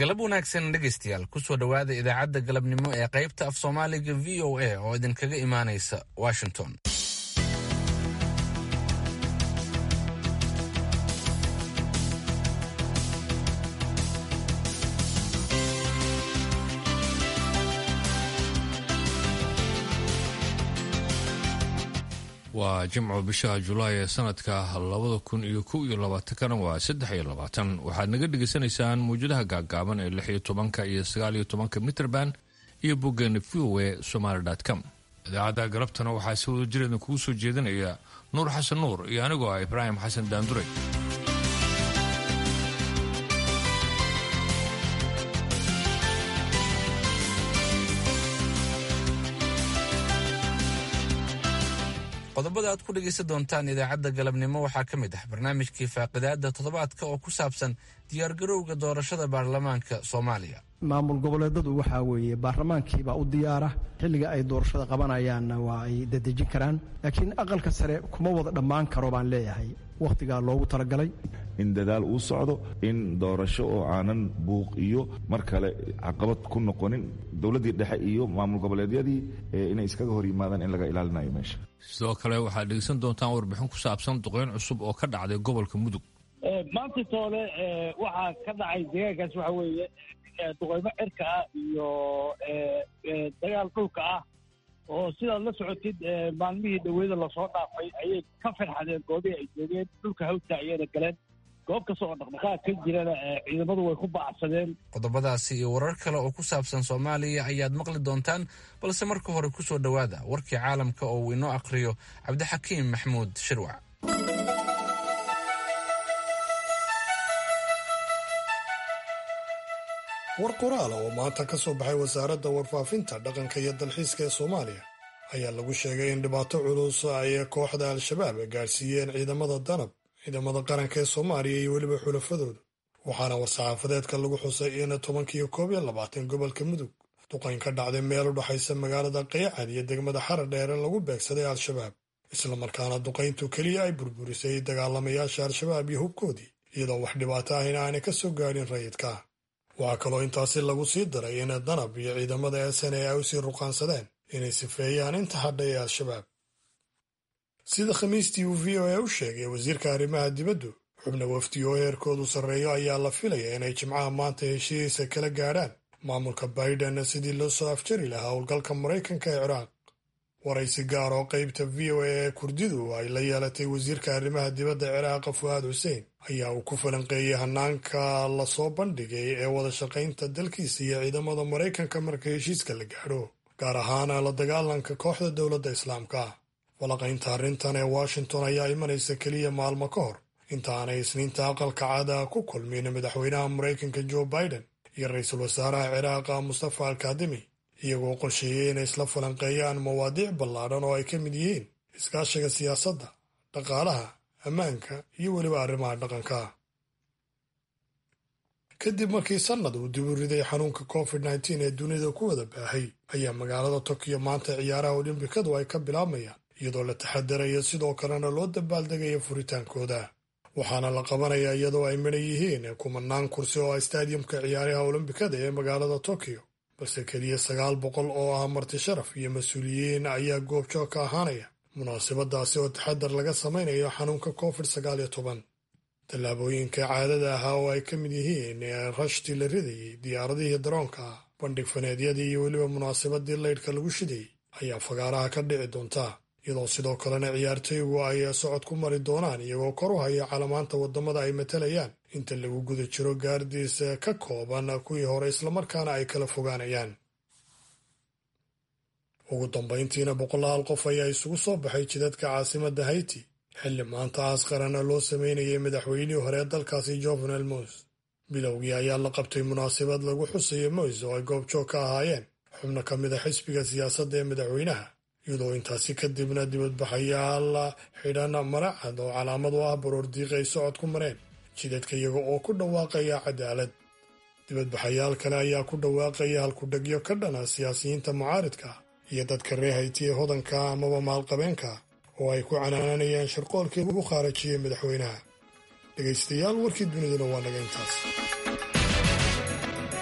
galab wanaagsan dhegaystayaal kusoo dhowaada idaacadda galabnimo ee qaybta af soomaaliga v o a oo idinkaga imaanaysa washington waa jimco bisha julaay ee sanadka labada kun iyo kow iyo labaatankana waa saddex iyo labaatan waxaad naga dhegaysanaysaan mawjadaha gaagaaban ee lix iyo tobanka iyo sagaal iyo tobanka mitrband iyo boggeena v o e somaali com idaacadda galabtana waxaa si wada jireedna kugu soo jeedinaya nuur xasan nuur iyo anigoo ah ibraahim xasan daandure qodobada aad ku dhegaysan doontaan idaacadda galabnimo waxaa ka mid ah barnaamijkii faaqidaada toddobaadka oo ku saabsan diyaargarowga doorashada baarlamaanka soomaaliya maamul goboleedadu waxaa weeye baarlamaankiibaa u diyaara xilliga ay doorashada qabanayaanna waa ay dadejin karaan laakiin aqalka sare kuma wada dhammaan karo baan leeyahay wakhtigaa loogu talagalay in dadaal uu socdo in doorasho oo aanan buuq iyo mar kale caqabad ku noqonin dowladdii dhexe iyo maamul goboleedyadii inay iskaga hor yimaadaan in laga ilaalinayo meesha sidoo kale waxaad dhegeysan doontaan warbixin ku saabsan duqeyn cusub oo ka dhacday gobolka mudug maanta toole waxaa ka dhacay deegaankaas waxa weeye duqeymo cirka ah iyo dagaal dhulka ah oo sidaad la socotid maalmihii dhaweyda lasoo dhaafay ayay ka farxadeen goobihii ay joogeen dhulka hawdka ayayna galeen goob kasta oo dhaqdhaqaaq ka jirana ciidamadu way ku bacsadeen qodobadaasi iyo warar kale oo ku saabsan soomaaliya ayaad maqli doontaan balse marka hore ku soo dhowaada warkii caalamka oo uu inoo akhriyo cabdixakiim maxmuud shirwac war qoraala oo maanta ka soo baxay wasaaradda warfaafinta dhaqanka iyo dalxiiska ee soomaaliya ayaa lagu sheegay in dhibaato culus ay kooxda al-shabaab gaadhsiiyeen ciidamada danab ciidamada qaranka ee soomaaliya iyo weliba xulafadooda waxaana war-saxaafadeedka lagu xusay in tobankiiyo koob iyo labaatan gobolka mudug duqayn ka dhacday meel u dhexaysa magaalada qeycad iyo degmada xara dheere lagu beegsaday al-shabaab islamarkaana duqayntu keliya ay burburisay dagaalamayaasha al-shabaab iyo hubkoodii iyadoo wax dhibaato ahina aanay ka soo gaadhin rayidka waxaa kaloo intaasi lagu sii daray in danab iyo ciidamada sn ay u sii ruqaansadeen inay sifeeyaan inta hadha ee al-shabaab sida khamiistii uu v o a u sheegay wasiirka arrimaha dibaddu xubna wafdi oo heerkoodu sarreeyo ayaa la filaya inay jimcaha maanta heshiisa kala gaadhaan maamulka baiden sidii loo soo afjari lahaa howlgalka maraykanka ee ciraaq waraysi gaar oo qaybta v o a ee kurdidu ay la yeelatay wasiirka arrimaha dibadda ciraaqa fu'aad xuseen ayaa uu ku falanqeeyey hanaanka lasoo bandhigay ee wada shaqaynta dalkiisa iyo ciidamada maraykanka marka heshiiska la gaadho gaar ahaan la dagaalanka kooxda dowladda islaamka falaqaynta arrintan ee washington ayaa imanaysa keliya maalmo ka hor inta aanay isniinta aqalka caada ku kulmin madaxweynaha maraykanka joe biden iyo ra-iisul wasaaraha ciraaqa mustafa alkadimi iyagoo qorsheeyey inay isla falanqeeyaan mawaadiic ballaadhan oo ay ka mid yihiin iskaashiga siyaasadda dhaqaalaha ammaanka iyo weliba arrimaha dhaqanka kadib markii sannad uu dib u riday xanuunka covid nteen ee dunida ku wada baahay ayaa magaalada tokiyo maanta ciyaaraha olimbikadu ay ka bilaabmayaan iyadoo la taxadarayo sidoo kalena loo dabaaldegayo furitaankooda waxaana la qabanayaa iyadoo ay midhan yihiin kumanaan kursi oo ah staadiyamka ciyaaraha olimbikada ee magaalada tokiyo balse keliya sagaal boqol oo ah marti sharaf iyo mas-uuliyiin ayaa goobjoog ka ahaanaya munaasabadaasi oo taxadar laga samaynayo xanuunka covid sagaal iyo toban tallaabooyinka caadada ahaa oo ay ka mid yihiin rashtii la ridayey diyaaradihii daroonka bandhig faneedyadii iyo weliba munaasabadii laydhka lagu shidayey ayaa fagaaraha ka dhici doonta iyadoo sidoo kalena ciyaartoygu ay socod ku mari doonaan iyagoo kor u haya calamaanta waddamada ay matalayaan inta lagu guda jiro gaardiis ka kooban kuwii hore islamarkaana ay kala fogaanayaan ugu dambayntiina boqolaal qof ayaa isugu soo baxay jidadka caasimadda hayti xilli maanta aas qarana loo sameynayay madaxweynihii hore ee dalkaasi jovenel mos bilowgii ayaa la qabtay munaasabad lagu xusayo moys oo ay goobjoog ka ahaayeen xubno ka mid a xisbiga siyaasadda ee madaxweynaha iyadoo intaasi kadibna dibadbaxayaal xidhan maracad oo calaamad u ah baroordiiq ay socod ku mareen jidadka iyaga oo ku dhawaaqaya cadaalad dibadbaxayaal kale ayaa ku dhawaaqaya halkudhegyo ka dhana siyaasiyiinta mucaaridka iyo dadka reer hayti ee hodanka amaba maalqabeenka oo ay ku canaananayaan sharqoolkii lagu khaarajiyey madaxweynaha dhegaystayaal warkii duniduna waa naga intaas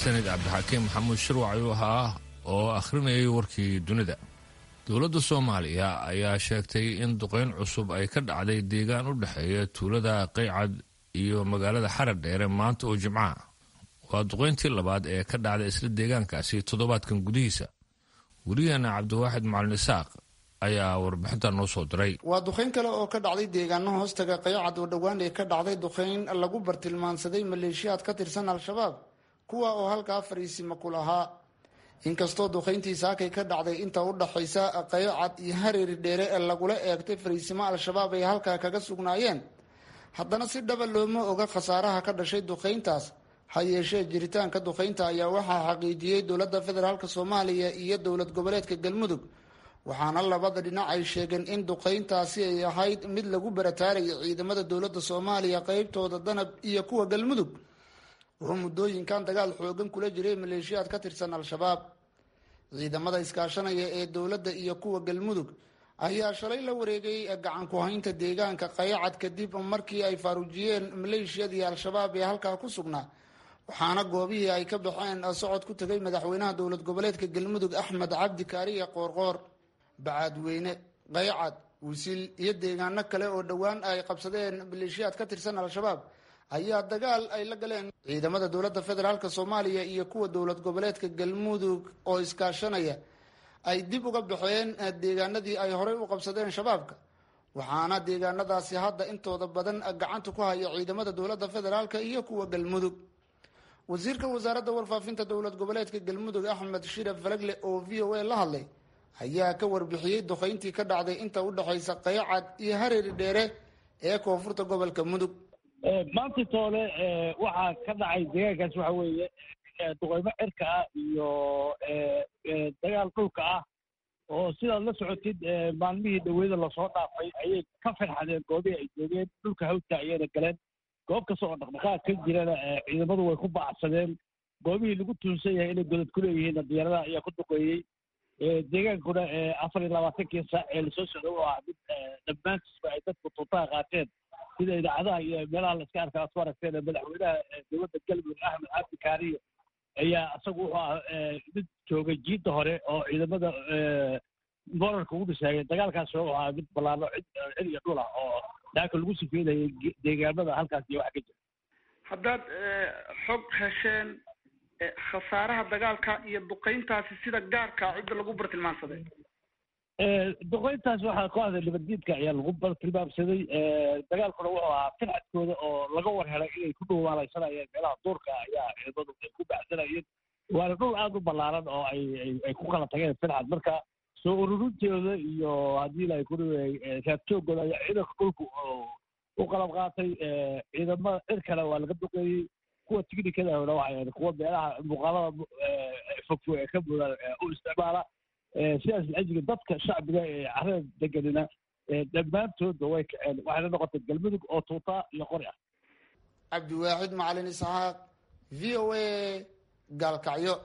mahadsanid cabdixakiim maxamuud shirwac ayuu ahaa oo akhrinayay warkii dunida dowladda soomaaliya ayaa sheegtay in duqeyn cusub ay ka dhacday deegaan u dhexeeya tuulada qaycad iyo magaalada xarar dheere maanta oo jimcaha waa duqeyntii labaad ee ka dhacday isla deegaankaasi toddobaadkan gudihiisa weriyaheena cabdiwaaxid macalin isaaq ayaa warbixinta noo soo diray waa duqeyn kale oo ka dhacday deegaano hoostaga qaycad oo dhowaan ee ka dhacday duqeyn lagu bartilmaansaday maleeshiyaad ka tirsan al-shabaab kuwa oo halkaa fariisima ku lahaa inkastoo duqeyntii saakay ka dhacday inta u dhaxaysa qaycad iyo hareeri dheere ee lagula eegtay fariisimo al-shabaab ay halkaa kaga sugnaayeen haddana si dhaba looma oga khasaaraha ka dhashay duqeyntaas ha yeeshee jiritaanka duqeynta ayaa waxaa xaqiijiyey dowladda federaalk soomaaliya iyo dowlad goboleedka galmudug waxaana labada dhinac ay sheegeen in duqeyntaasi ay ahayd mid lagu barataaraya ciidamada dowladda soomaaliya qeybtooda danab iyo kuwa galmudug wuxuu muddooyinkan dagaal xoogan kula jiray maleeshiyaad ka tirsan al-shabaab ciidamada iskaashanaya ee dowladda iyo kuwa galmudug ayaa shalay la wareegay gacan ku-haynta deegaanka qayacad kadib markii ay faaruujiyeen maleeshiyadii al-shabaab ee halkaa ku sugnaa waxaana goobihii ay ka baxeen socod ku tegay madaxweynaha dowlad goboleedka galmudug axmed cabdi kaariye qoorqoor bacaadweyne qaycad wisil iyo deegaano kale oo dhowaan ay qabsadeen maleeshiyaad ka tirsan al-shabaab ayaa dagaal ay la galeen ciidamada dowladda federaalk soomaaliya iyo kuwa dowlad goboleedka galmudug oo iskaashanaya ay dib uga baxeen deegaanadii ay horey u qabsadeen shabaabka waxaana deegaanadaasi hadda intooda badan gacanta ku haya ciidamada dowladda federaalk iyo kuwa galmudug wasiirka wasaaradda warfaafinta dowlad goboleedka galmudug axmed shire falagle oo v o a la hadlay ayaa ka warbixiyey duqeyntii ka dhacday inta u dhexaysa qaycad iyo hareeri dheere ee koonfurta gobolka mudug maanta toole waxaa ka dhacay deegaankaas waxa weeye duqeymo cirka ah iyo dagaal dhulka ah oo sidaad la socotid maalmihii dhaweyda lasoo dhaafay ayay ka farxadeen goobihii ay joogeen dhulka hawdka ayayna galeen goob kasta oo dhaqdhaqaaq ka jirana ciidamadu way ku bacsadeen goobihii lagu tuunsan yahay inay godad ku leeyihiinna diyaaradaha ayaa ku duqeeyey deegaankuna afar iyo labaatankii saac ee lasoo socda u ah mid dhammaantiisba ay dadku tuutaha qaateen sida idaacadaha iyo meelaha la iska arka aad ku aragteen madaxweynaha dowladda galmudug axmed cabdi kaariyo ayaa isagu wuxuu ah mid joogay jiidda hore oo ciidamada morarka ugu dhisaayay dagaalkaas wuxuu ahaa mid ballaano cid cid iyo dhul ah oo daaka lagu sifeynayay deegaamada halkaas iyo wax ka jira haddaad xog hesheen khasaaraha dagaalka iyo duqeyntaasi sida gaarka cidda lagu bartilmaansaday duqeyntaas waxaa kooxda nabaddiidka ayaa lagu bartilmaamsaday dagaalkuna wuxuu ahaa firxadkooda oo laga war helay inay ku dhowaalaysanayeen meelaha duurka ayaa ciidamadu ay ku baxsanayeen waana dhul aada u ballaaran oo ay ay ku kala tageen firxad marka soo ururintooda iyo haddii la ku raabtooggooda ayaa ciidanka dhulku u qalab qaatay ciidamada cir kale waa laga duqeeyey kuwa tignikadahona waxay kuwa meelaha muuqaalada fogfog ee ka mudan u isticmaala sidaas lajiga dadka shacbiga ee carada deganina dhammaantoodba way kaceen waxayna noqotay galmudug oo tuutaa iyo qori ah cabdiwaaxid macalin isxaaq v o a gaalkacyo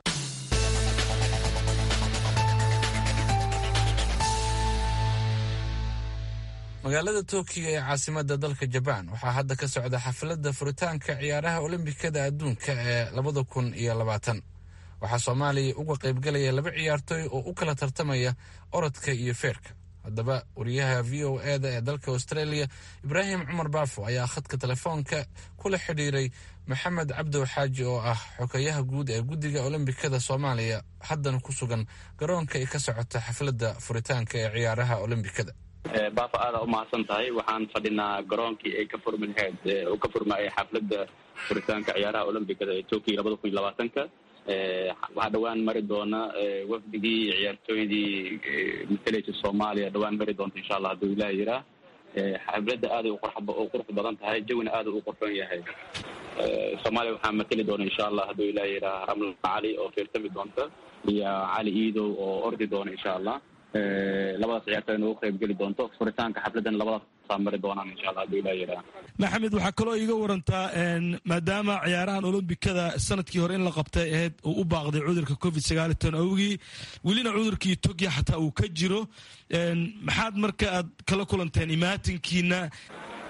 magaalada tokyo ee caasimada dalka jabaan waxaa hadda ka socda xafladda furitaanka ciyaaraha olombikada adduunka ee labada kun iyo labaatan waxaa soomaaliya uga qaybgalaya laba ciyaartooy oo u kala tartamaya orodka iyo feerka haddaba wariyaha v o eda ee dalka australia ibraahim cumar baafo ayaa khadka telefoonka kula xidhiiray maxamed cabdow xaaji oo ah xogeyaha guud ee guddiga olombikada soomaaliya haddana ku sugan garoonka ay ka socota xafladda furitaanka ee ciyaaraha olombikada baafa aada umahadsan tahay waxaan fadhinaa garoonkii ay ka furmi lahayd uu ka furmaayay xafladda furitaanka ciyaaraha olombikada ee tokyo labada kun iyo labaatanka waxaa dhowaan mari doona wafdigii ciyaartooydii matalaysa soomaaliya dhowaan mari doonta insha allah hadduu ilaah yiraa xafladda aaday u qurux badan tahay jawina aada u qurxoon yahay soomaaliya waxaa matali doona insha allah hadduu ilaah yiraa ramla cali oo fiirtami doonta iyo cali iidow oo ordi doona insha allah labadaas ciyaartooyna ugu qayb geli doonto furitaanka xafladan labadaasa mari doonaan insha allah hadduu ilaah yiraa maxamed waxaa kaloo iiga warantaa maadaama ciyaarahan olombikada sanadkii hore in la qabtay ahayd uu u baaqday cudurka covid sagaal iyo toban awgii welina cudurkii togya xataa uu ka jiro maxaad marka aad kala kulanteen imaatinkiina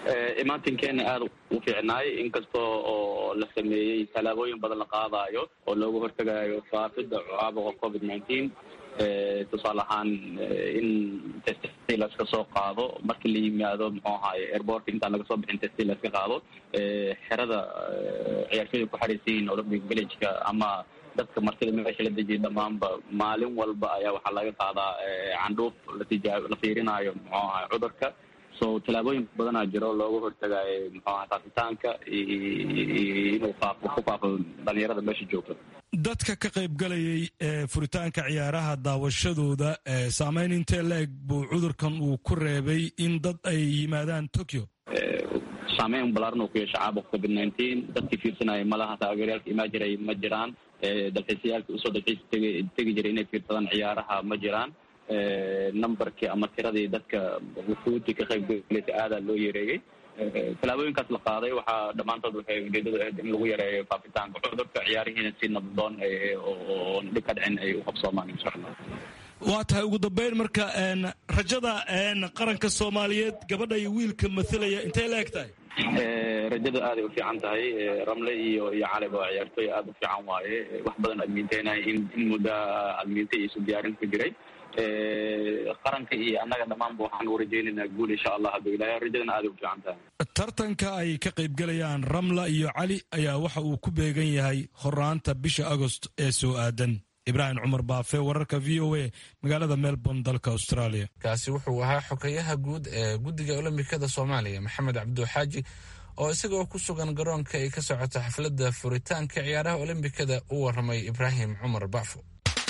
imaatinkeena aada u fiicnaay inkastoo oo la sameeyey tallaabooyin badan la qaadayo oo looga hortegayo faafidda caabuqa covid nineteen tusaale ahaan in testi laska soo qaado markii la yimaado muxuu ahaye airportka intaan laga soo bixin testi laska qaado xerada ciyaartooyda ku xariisan yihiin olympic villageka ama dadka martida meesha la dejiya dhammaanba maalin walba ayaa waxaa laga qaadaa candhuuf latija la fiirinayo muxuu ahay cudurka so tallaabooyin badanaa jiro looga hortagayo muxuu ahay faafitaanka inuu faafo ku faafo dhalinyarada meesha joogta dadka ka qaybgalayay ee furitaanka ciyaaraha daawashadooda saameyn intee la-eg buu cudurkan uu ku reebay in dad ay yimaadaan tokyo saameyn balaaran uu ku yeesha caabuqa covid nineteen dadkii fiirsanaya malaha taageerayaalka imaa jiray ma jiraan dalxiisayaalka usoo dalxiis tegi tegi jiray inay fiirsadaan ciyaaraha ma jiraan numberkii ama tiradii dadka wufuudii ka qaybgalaysa aadaa loo yareeyey tallaabooyinkaas la qaaday waxaa dhammaantood waxay ujeedadu ahayd in lagu yareeyo faafitaanka cudurka ciyaarihiina si nabdoon oo dhib ka dhicin ay u qabsoomaan insha allah waa tahay ugu dambeyn marka rajada qaranka soomaaliyeed gabadha iyo wiilka mathalaya intay la eg tahay rajada aaday u fiican tahay ramle iyo iyo caliba waa ciyaartooy aada u fiican waaye wax badan admiinteynay in in muddo admiinte iyo isu diyaarin ku jiray qaranka iyo annaga dhammaanba waxaan u rajaynaynaa guul insha allah hadduu ilaahay rajadana aaday u fiican tahay tartanka ay ka qaybgalayaan ramla iyo cali ayaa waxa uu ku beegan yahay horaanta bisha agost ee soo aadan ibraahim cumar baafe wararka v o a magaalada melbourne dalka australia kaasi wuxuu ahaa xogeyaha guud ee guddiga olombikada soomaaliya maxamed cabduxaaji oo isagoo ku sugan garoonka ay ka socota xafladda furitaanka ciyaaraha olombikada u waramay ibraahim cumar baafo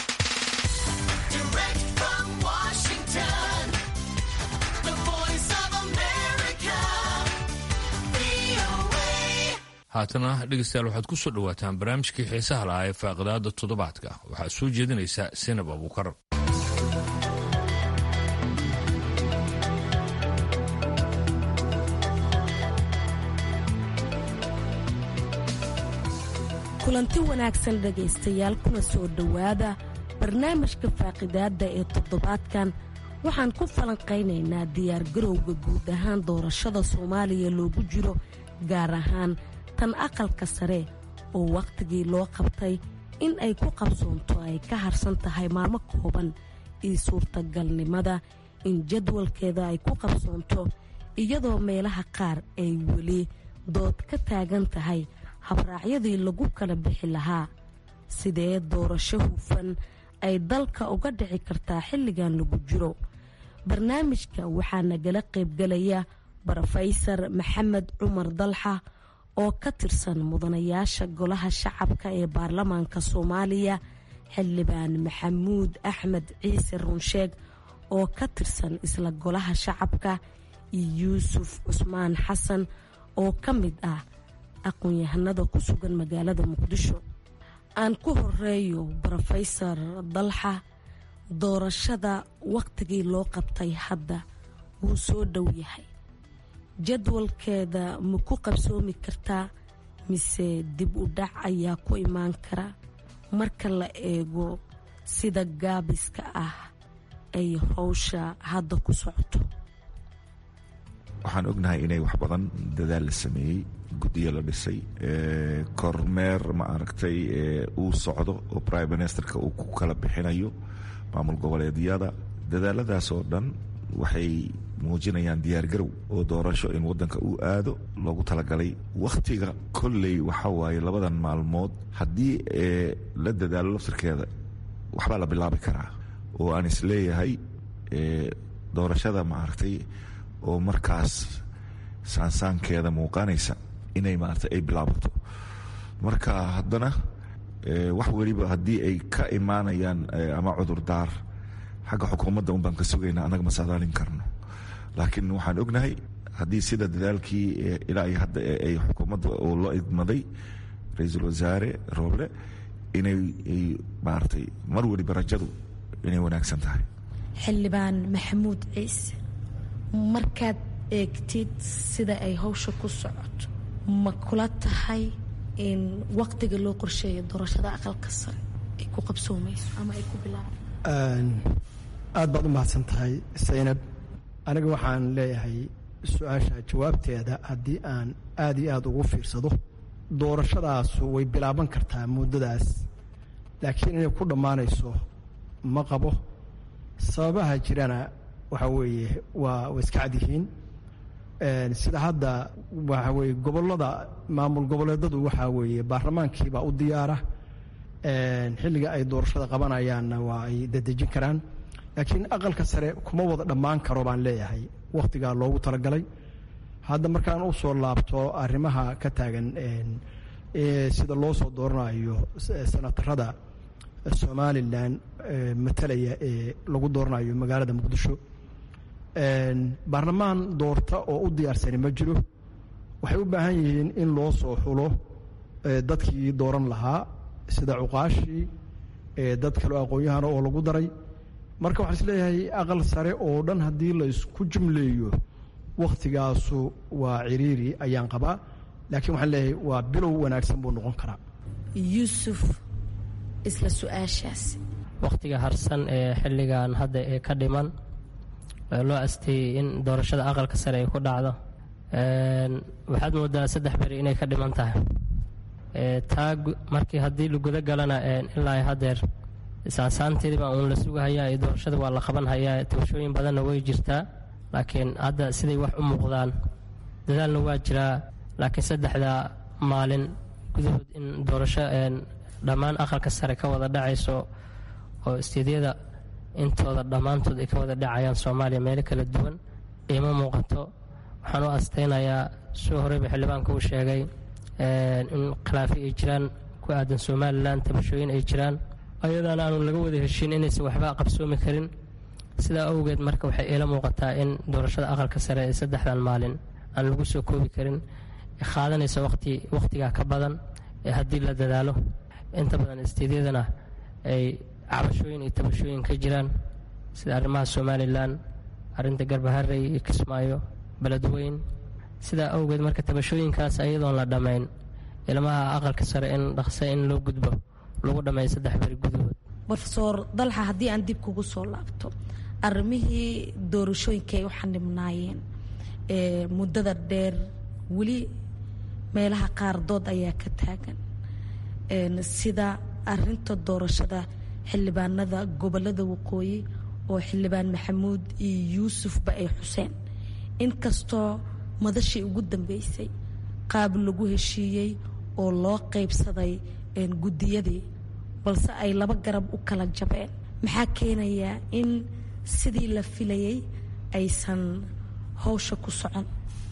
haatana dhegeystayaal waxaad ku soo dhowaataan barnaamijkii xiisaha lahaa ee faaqidaada toddobaadka waxaa soo jeedinaysa sinab abuukar kulanti wanaagsan dhegaystayaal kuna soo dhowaada barnaamijka faaqidaadda ee toddobaadkan waxaan ku falanqaynaynaa diyaargarowga guud ahaan doorashada soomaaliya loogu jiro gaar ahaan tan aqalka sare oo wakhtigii loo qabtay in ay ku qabsoonto ay ka harsan tahay maalmo kooban iyo suurtagalnimada in jadwalkeeda ay ku qabsoonto iyadoo meelaha qaar ay weli dood ka taagan tahay habraacyadii lagu kala bixi lahaa sidee doorasho hufan ay dalka uga dhici kartaa xilligan lagu jiro barnaamijka waxaa nagala qaybgalaya brofeysar maxamed cumar dalxa oo ka tirsan mudanayaasha golaha shacabka ee baarlamaanka soomaaliya xildhibaan maxamuud axmed ciise runsheeg oo ka tirsan isla golaha shacabka iyo yuusuf cusmaan xasan oo ka mid ah aqoon-yahanada ku sugan magaalada muqdisho aan ku horeeyo brofeysar dalxa doorashada wakhtigii loo qabtay hadda wuu soo dhow yahay jadwalkeeda ma ku qabsoomi kartaa mise dib u dhac ayaa ku imaan kara marka la eego sida gaabiska ah ay howsha hadda ku socoto waxaan ognahay inay wax badan dadaal la sameeyey guddiyo la dhisay kormeer ma aragtay uu socdo oo prime ministerka uu ku kala bixinayo maamul goboleedyada dadaaladaas oo dhan waxay muujinayaan diyaargarow oo doorasho in wadanka uu aado loogu talagalay wakhtiga kolley waxa waaye labadan maalmood haddii la dadaalo laftirkeeda waxbaa la bilaabi karaa oo aan isleeyahay doorashada maaragtay oo markaas saansaankeeda muuqanaysa inay maaragtay ay bilaabato marka haddana wax weliba haddii ay ka imaanayaan ama cudurdaar xagga xukuumadda un baan ka sugaynaa annaga ma saadaalin karno laakiin waxaan ognahay haddii sida dadaalkii ilaa iyo hadda ay xukuumadda oo loo idmaday ra-iisul wasaare rooble inay maaragtay mar weliba rajadu inay wanaagsan tahay xildhibaan maxamuud ciise markaad eegtid sida ay howsha ku socoto ma kula tahay in waqtiga loo qorsheeyo doorashada aqalka sare ay ku qabsoomayso ama ay ku bilaabo aad baad u mahadsan tahay saynab aniga waxaan leeyahay su-aasha jawaabteeda haddii aan aada iyo aada ugu fiirsado doorashadaasu way bilaaban kartaa muddadaas laakiin inay ku dhammaanayso ma qabo sababaha jirana waxaa weeye waa way iska cad yihiin sida hadda waxa weye gobollada maamul goboleedadu waxaa weeye baarlamaankiibaa u diyaara xilliga ay doorashada qabanayaanna waa ay dadejin karaan laakiin aqalka sare kuma wada dhammaan karo baan leeyahay wakhtigaa loogu talagalay hadda markaan u soo laabto arrimaha ka taagan sida loo soo dooranayo senatarada somalilan matalaya ee lagu dooranayo magaalada muqdisho baarlamaan doorta oo u diyaarsani ma jiro waxay u baahan yihiin in loo soo xulo dadkii dooran lahaa sida cuqaashii dad kaleo aqoon-yahana oo lagu daray marka waxaan isleeyahay aqal sare oo dhan haddii la isku jumleeyo wakhtigaasu waa ciriiri ayaan qabaa laakiin waxaan leeyahay waa bilow wanaagsan buu noqon karaa yuusuf isla su-aashaas wakhtiga harsan ee xilligan hadda ee ka dhiman loo asteeyey in doorashada aqalka sare ay ku dhacdo waxaad moodaa saddex beri inay ka dhiman tahay taa markii haddii laguda galana ilaa hadeer saasaanteediiba uun la sugahayaa doorashada waa la qaban hayaa tabashooyin badanna way jirtaa laakiin hadda siday wax u muuqdaan dadaalna waa jiraa laakiin saddexda maalin gudahood in doorasho dhammaan aqalka sare ka wada dhacayso oo isteedyada intooda dhammaantood ay ka wada dhacayaan soomaaliya meelo kala duwan iima muuqato waxaan u astaynayaa soo horeyba xildhibaanka uu sheegay in khilaafi ay jiraan ku aadan somalilan tabashooyin ay jiraan ayadaana aanu laga wada heshiin inaysan waxba qabsoomi karin sidaa awgeed marka waxay iila muuqataa in doorashada aqalka sare ee saddexdan maalin aan lagu soo koobi karin qaadanaysa wati wakhtigaa ka badan ee haddii la dadaalo inta badan isteedyadana ay cabashooyin iyo tabashooyin ka jiraan sida arrimaha somalilan arrinta garbaharey iyo kismaayo beledweyn sidaa awgeed marka tabashooyinkaas ayadoon la dhammayn ilmaha aqalka sare in dhaqse in loo gudbo lagu dhammeeyo saddex beri gudahood rofeor dalxa haddii aan dib kugu soo laabto arrimihii doorashooyinka ay u xanibnaayeen ee muddada dheer weli meelaha qaar dood ayaa ka taagan sida arinta doorashada xildhibaanada gobolada waqooyi oo xildhibaan maxamuud iyo yuusufba ay xuseen inkastoo madashii ugu dambeysay qaab lagu heshiiyey oo loo qaybsaday guddiyadii balse ay laba garab u kala jabeen maxaa keenayaa in sidii la filayay aysan howsha ku socon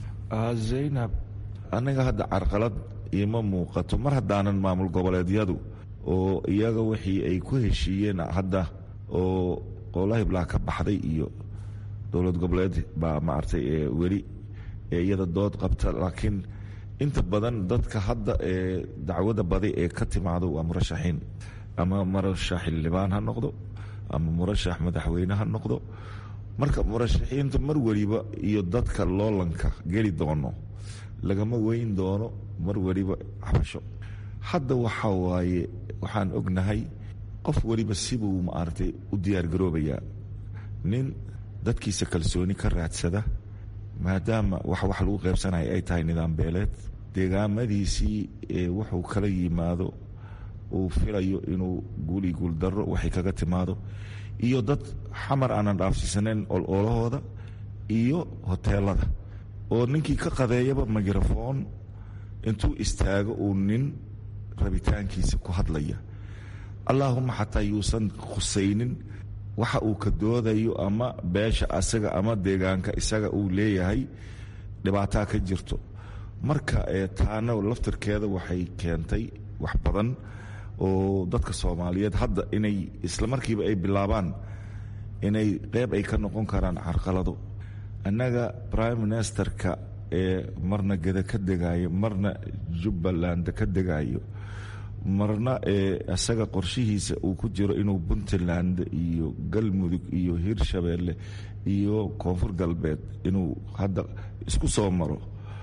zaynab aniga hadda carqalad iima muuqato mar haddaanan maamul goboleedyadu oo iyaga wixii ay ku heshiiyeen hadda oo qowlahiblaa ka baxday iyo dowlad goboleed baa maaragtay weli ee iyada dood qabta laakiin inta badan dadka hadda ee dacwada badi ee ka timaado waa murashaxiin ama murashax xildhibaan ha noqdo ama murashax madaxweyne ha noqdo marka murashaxiinta mar weliba iyo dadka loolanka geli doono lagama weyn doono mar weliba xabasho hadda waxaa waaye waxaan ognahay qof weliba sibuu maaragtay u diyaargaroobayaa nin dadkiisa kalsooni ka raadsada maadaama wax wax lagu qaybsanaya ay tahay nidaam beeleed deegaamadiisii ee wuxuu kala yimaado uu filayo inuu guuli guuldaro waxay kaga timaado iyo dad xamar aanan dhaafsiisanayn ololahooda iyo hoteelada oo ninkii ka qadeeyaba mikrafoon intuu istaago uu nin rabitaankiisa ku hadlaya allaahuma xataa yuusan khusaynin waxa uu ka doodayo ama beesha asaga ama deegaanka isaga uu leeyahay dhibaataa ka jirto marka taana laftirkeeda waxay keentay wax badan oo dadka soomaaliyeed hadda inay isla markiiba ay bilaabaan inay qeyb ay ka noqon karaan carqalado annaga prime ministerka ee marna geda ka degayo marna jubbaland ka degayo marna ee isaga qorshihiisa uu ku jiro inuu puntland iyo galmudug iyo hirshabeelle iyo koonfur galbeed inuu hadda isku soo maro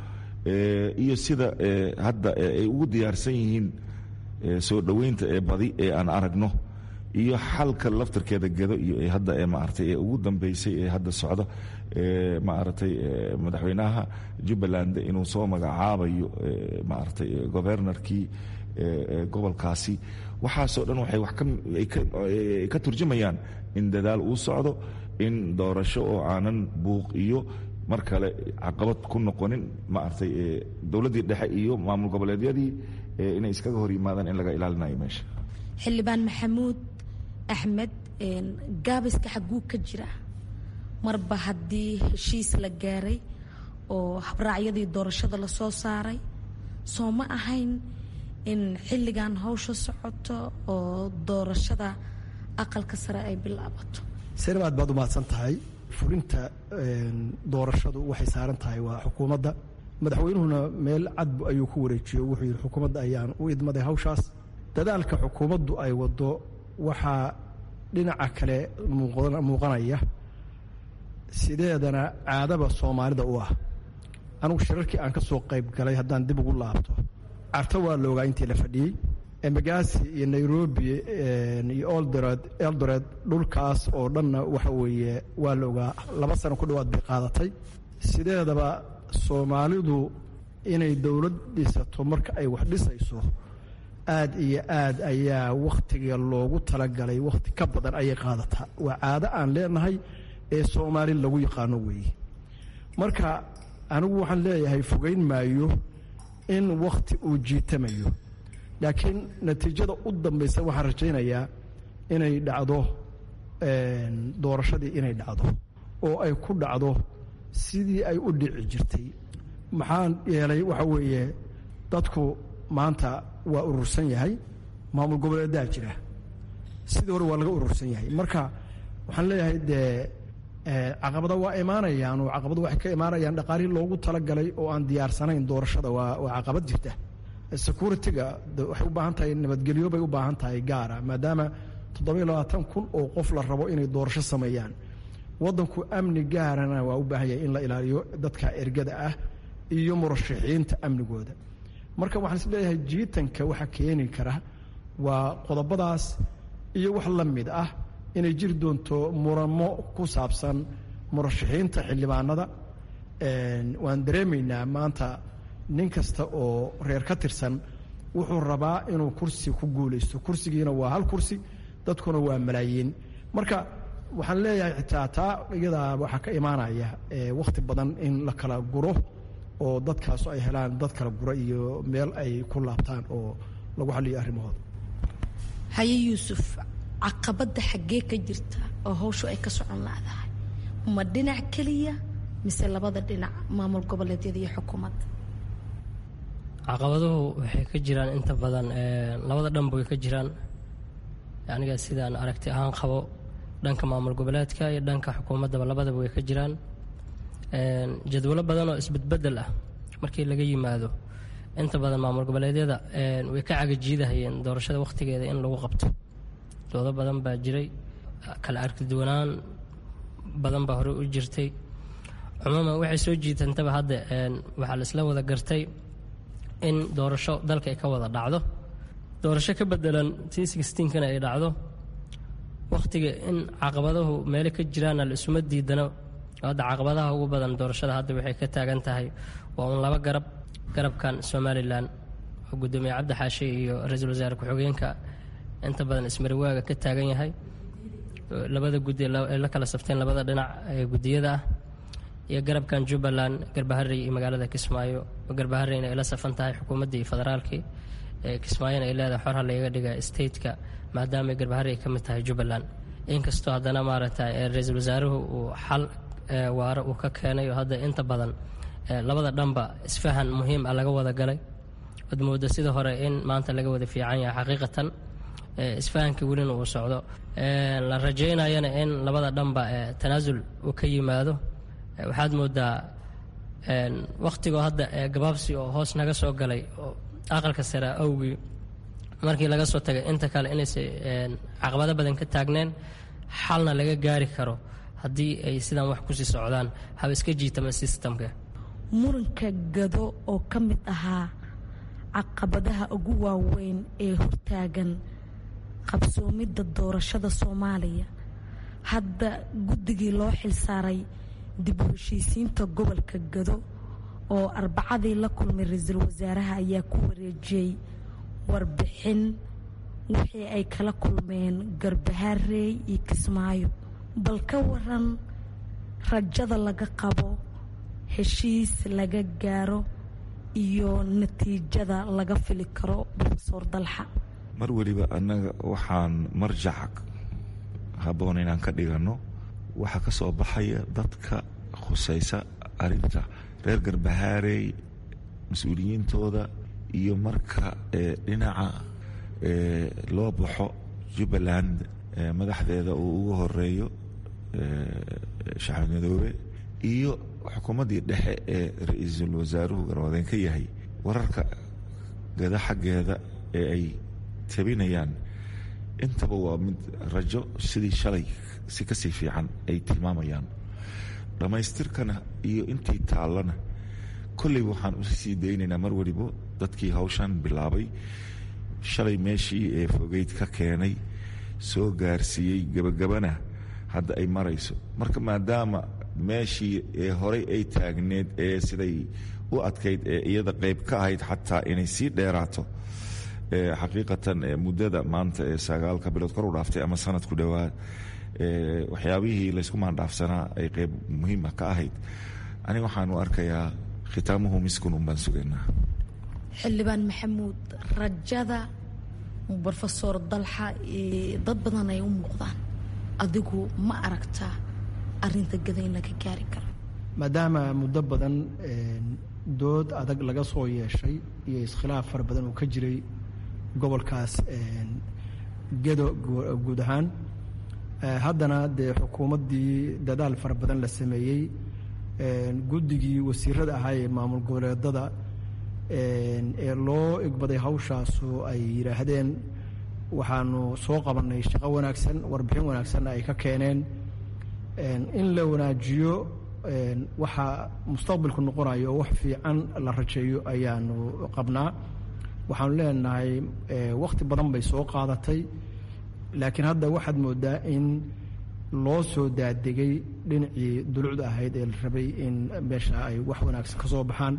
iyo sida hadda ay ugu diyaarsan yihiin soo dhoweynta ee badi ee aan aragno iyo xalka laftarkeeda gedo iyo hadda ee maaragtay ee ugu dambeysay ee hadda socdo ee maaragtay madaxweynaha jubbaland inuu soo magacaabayo maaragtay governorkii gobolkaasi waxaasoo dhan waxay wax ka turjumayaan in dadaal uu socdo in doorasho oo aanan buuq iyo mar kale caqabad ku noqonin maaragtay dowladdii dhexe iyo maamul goboleedyadii inay iskaga hor yimaadaan in laga ilaalinayo meesha xildhibaan maxamuud axmed gaabiska xaguu ka jira marba haddii heshiis la gaaray oo habraacyadii doorashada lasoo saaray soo ma ahayn in xilligan hawsha socoto oo doorashada aqalka sare ay bilaabato sanabaad baad u mahadsan tahay fulinta doorashadu waxay saaran tahay waa xukuumadda madaxweynuhuna meel cadbu ayuu ku wareejiyo wuxuu yidhi xukuumadda ayaan u idmaday hawshaas dadaalka xukuumaddu ay waddo waxaa dhinaca kale muuqanaya sideedana caadaba soomaalida u ah anugu shirarkii aan ka soo qayb galay haddaan dib ugu laabto carto waa la ogaa intii la fadhiyey embagasi iyo nairobi iyo oldored eldored dhulkaas oo dhanna waxa weeye waa la ogaa laba sano ku dhowaad bay qaadatay sideedaba soomaalidu inay dowlad dhisato marka ay wax dhisayso aad iyo aad ayaa wakhtiga loogu talagalay wakhti ka badan ayay qaadataa waa caado aan leenahay ee soomaali lagu yaqaano weeye marka anigu waxaan leeyahay fogeyn maayo in wakhti uu jiitamayo laakiin natiijada u dambaysa waxaan rajaynayaa inay dhacdo doorashadii inay dhacdo oo ay ku dhacdo sidii ay u dhici jirtay maxaa yeelay waxa weeye dadku maanta waa urursan yahay maamul goboleedaa jira sidii hore waa laga urursan yahay marka waxaan leeyahay dee caqabada waa imaanayaan oo caqabada waxay ka imaanayaan dhaqaalihii loogu talagalay oo aan diyaarsanayn doorashada waa waa caqabad jirta security-ga waxay u baahan tahay nabadgelyo bay u baahan tahay gaara maadaama toddobiyo labaatan kun oo qof la rabo inay doorasho sameeyaan waddanku amni gaarana waa u baahan yahay in la ilaaliyo dadka ergada ah iyo murashaxiinta amnigooda marka waxaan is leeyahay jiitanka waxa keeni kara waa qodobadaas iyo wax la mid ah inay jiri doonto muramo ku saabsan murashaxiinta xildhibaanada waan dareemaynaa maanta nin kasta oo reer ka tirsan wuxuu rabaa inuu kursi ku guulaysto kursigiina waa hal kursi dadkuna waa malaayiin marka waxaan leeyahay xitaa taa iyadaa waxaa ka imaanaya wakhti badan in la kala guro oo dadkaasu ay helaan dad kala gura iyo meel ay ku laabtaan oo lagu xaliyo arrimahooda haye yuusuf caqabadda xaggee ka jirta oo hawshu ay ka socon laadahay ma dhinac keliya mise labada dhinac maamul goboleedyada iyo xukuumadda caqabaduhu waxay ka jiraan inta badan labada dhanba way ka jiraan aniga sidaan aragti ahaan qabo dhanka maamul goboleedka iyo dhanka xukuumaddaba labadaba way ka jiraan jadwalo badan oo isbedbedel ah markii laga yimaado inta badan maamul goboleedyada way ka cagajiidahayeen doorashada wakhtigeeda in lagu qabto doodo badan baa jiray kala arkiduwanaan badan baa hore u jirtay cumuuman waxay soo jiitantaba hadda waxaa la isla wada gartay in doorasho dalka ay ka wada dhacdo doorasho ka bedelan t sixteenkana ay dhacdo wakhtiga in caqabadahu meele ka jiraana la isuma diidano hadda caqabadaha ugu badan doorashada hadda waxay ka taagan tahay waa un laba garab garabkan somalilan oo guddoomiye cabdi xaashe iyo ra-iisul wasaare ku-xigeenka inta badan ismariwaaga ka taagan yahay labada guddi ay la kala safteen labada dhinac ee guddiyada ah iyo garabkan jubbaland garbaharey iyo magaalada kismaayo garbahareyna ay la safan tahay xukuumaddii iyo federaalkii kismaayona ay leedahay xor ha layga dhiga stateka maadaama garbaharey ay ka mid tahay jubbaland inkastoo haddana maaragtay ra-iisul wasaaruhu uu xal waare uu ka keenay oo hadda inta badan labada dhanba isfahan muhiim ah laga wada galay od mooda sida hore in maanta laga wada fiican yahay xaqiiqatan isfahankii welina uu socdo la rajaynayana in labada dhanba tanaasul uu ka yimaado waxaad moodaa wakhtigoo hadda gabaabsi oo hoos naga soo galay oo aqalka sare awgii markii laga soo tagay inta kale inaysa caqabado badan ka taagneen xalna laga gaari karo haddii ay sidaan wax kusii socdaan haba iska jiitama sistamka muranka gado oo ka mid ahaa caqabadaha ugu waaweyn ee hortaagan qabsoomidda doorashada soomaaliya hadda guddigii loo xilsaaray dib u heshiisiinta gobolka gado oo arbacadii la kulmay ra-iisul wasaaraha ayaa ku wareejiyey warbixin wixii ay kala kulmeen garbahaarey iyo kismaayo bal ka waran rajada laga qabo heshiis laga gaaro iyo natiijada laga fili karo rofeor dalxa mar weliba annaga waxaan marjac habboon inaan ka dhiganno waxaa ka soo baxaya dadka khusaysa arinta reer garbahaarey mas-uuliyiintooda iyo marka dhinaca loo baxo jubbaland madaxdeeda uu ugu horeeyo shacab madoobe iyo xukuumaddii dhexe ee ra-iisul wasaaruhu garwadeen ka yahay wararka gada xaggeeda ee ay tabinayaan intaba waa mid rajo sidii shalay si kasii fiican ay tilmaamayaan dhammaystirkana iyo intii taallana kolleyba waxaan usii daynaynaa mar weliba dadkii hawshan bilaabay shalay meeshii ee fogeyd ka keenay soo gaarsiiyey gebagabana hadda ay marayso marka maadaama meeshii ee horey ay taagneed ee siday u adkayd ee iyada qayb ka ahayd xataa inay sii dheeraato xaqiiqatan muddada maanta ee sagaalka bilood kor u dhaaftay ama sanad ku dhowaad waxyaabihii laysku maandhaafsanaa ay qayb muhiima ka ahayd aniga waxaan u arkayaa khitaamuhu miskun un baan sugaynaa xildhibaan maxamuud rajada rofeor dalxa dad badan ay u muuqdaan adigu ma aragtaa arinta gada in laga gaari karo maadaama muddo badan dood adag laga soo yeeshay iyo iskhilaaf fara badan uu ka jiray gobolkaas gedo guud ahaan haddana dee xukuumaddii dadaal fara badan la sameeyey guddigii wasiirada ahaa ee maamul goboleedada ee loo igbaday hawshaasu ay yidhaahdeen waxaanu soo qabannay shaqo wanaagsan warbixin wanaagsanna ay ka keeneen in la wanaajiyo waxa mustaqbalku noqonayo oo wax fiican la rajeeyo ayaanu qabnaa waxaanu leenahay wakhti badan bay soo qaadatay laakiin hadda waxaad moodaa in loo soo daadegay dhinacii dulucda ahayd ee la rabay in meesha ay wax wanaagsan ka soo baxaan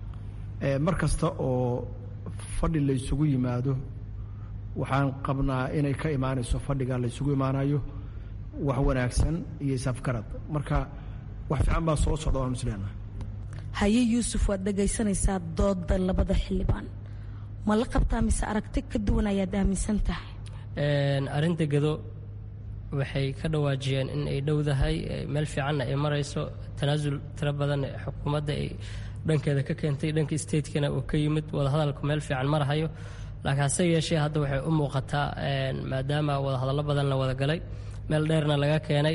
mar kasta oo fadhi la ysugu yimaado waxaan qabnaa inay ka imaanayso fadhiga la ysugu imaanayo wax wanaagsan iyo isafgarad marka wax fiican baa soo socda waan isleena haye yuusuf waad dhegaysanaysaa dooda labada xildhibaan ma la qabtaa mise aragti ka duwan ayaad aaminsan tahay arrinta gado waxay ka dhawaajiyeen in ay dhowdahay meel fiicanna ay marayso tanaasul tiro badan xukuumadda ay dhankeeda ka keentay dhanka statekana uu ka yimid wadahadalku meel fiican marhayo laakiin hase yeeshee hadda waxay u muuqataa maadaama wadahadallo badan la wada galay meel dheerna laga keenay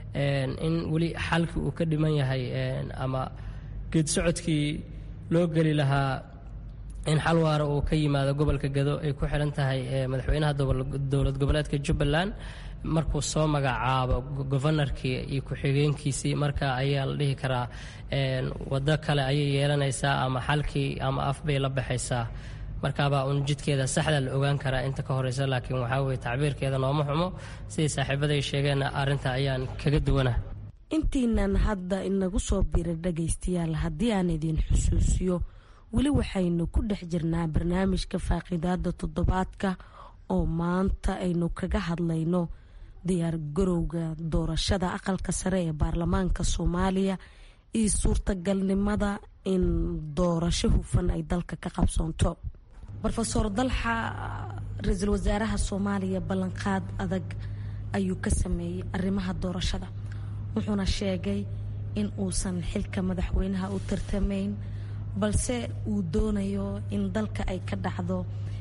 in weli xalkii uu ka dhiman yahay ama geed socodkii loo geli lahaa in xal waara uu ka yimaado gobolka gado ay ku xihan tahay madaxweynaha dowlad goboleedka jubbaland markuu soo magacaabo gofanarkii iyo ku-xigeenkiisii marka ayaa la dhihi karaa waddo kale ayay yeelanaysaa ama xalkii ama af bay la baxaysaa markaabaa uun jidkeeda saxda la ogaan karaa inta ka horeysa laakiin waxaa weye tacbiirkeeda nooma xumo sidai saaxiibaday sheegeenna arrinta ayaan kaga duwanah intiinan hadda inagu soo biira dhagaystayaal haddii aan idin xusuusiyo weli waxaynu ku dhex jirnaa barnaamijka faaqidaada toddobaadka oo maanta aynu kaga hadlayno diyaar garowga doorashada aqalka sare ee baarlamaanka soomaaliya iyo suurtagalnimada in doorasho hufan ay dalka ka qabsoonto rofeor dalxa ra-iisul wasaaraha soomaaliya ballanqaad adag ayuu ka sameeyey arrimaha doorashada wuxuuna sheegay in uusan xilka madaxweynaha u tartamayn balse uu doonayo in dalka ay ka dhacdo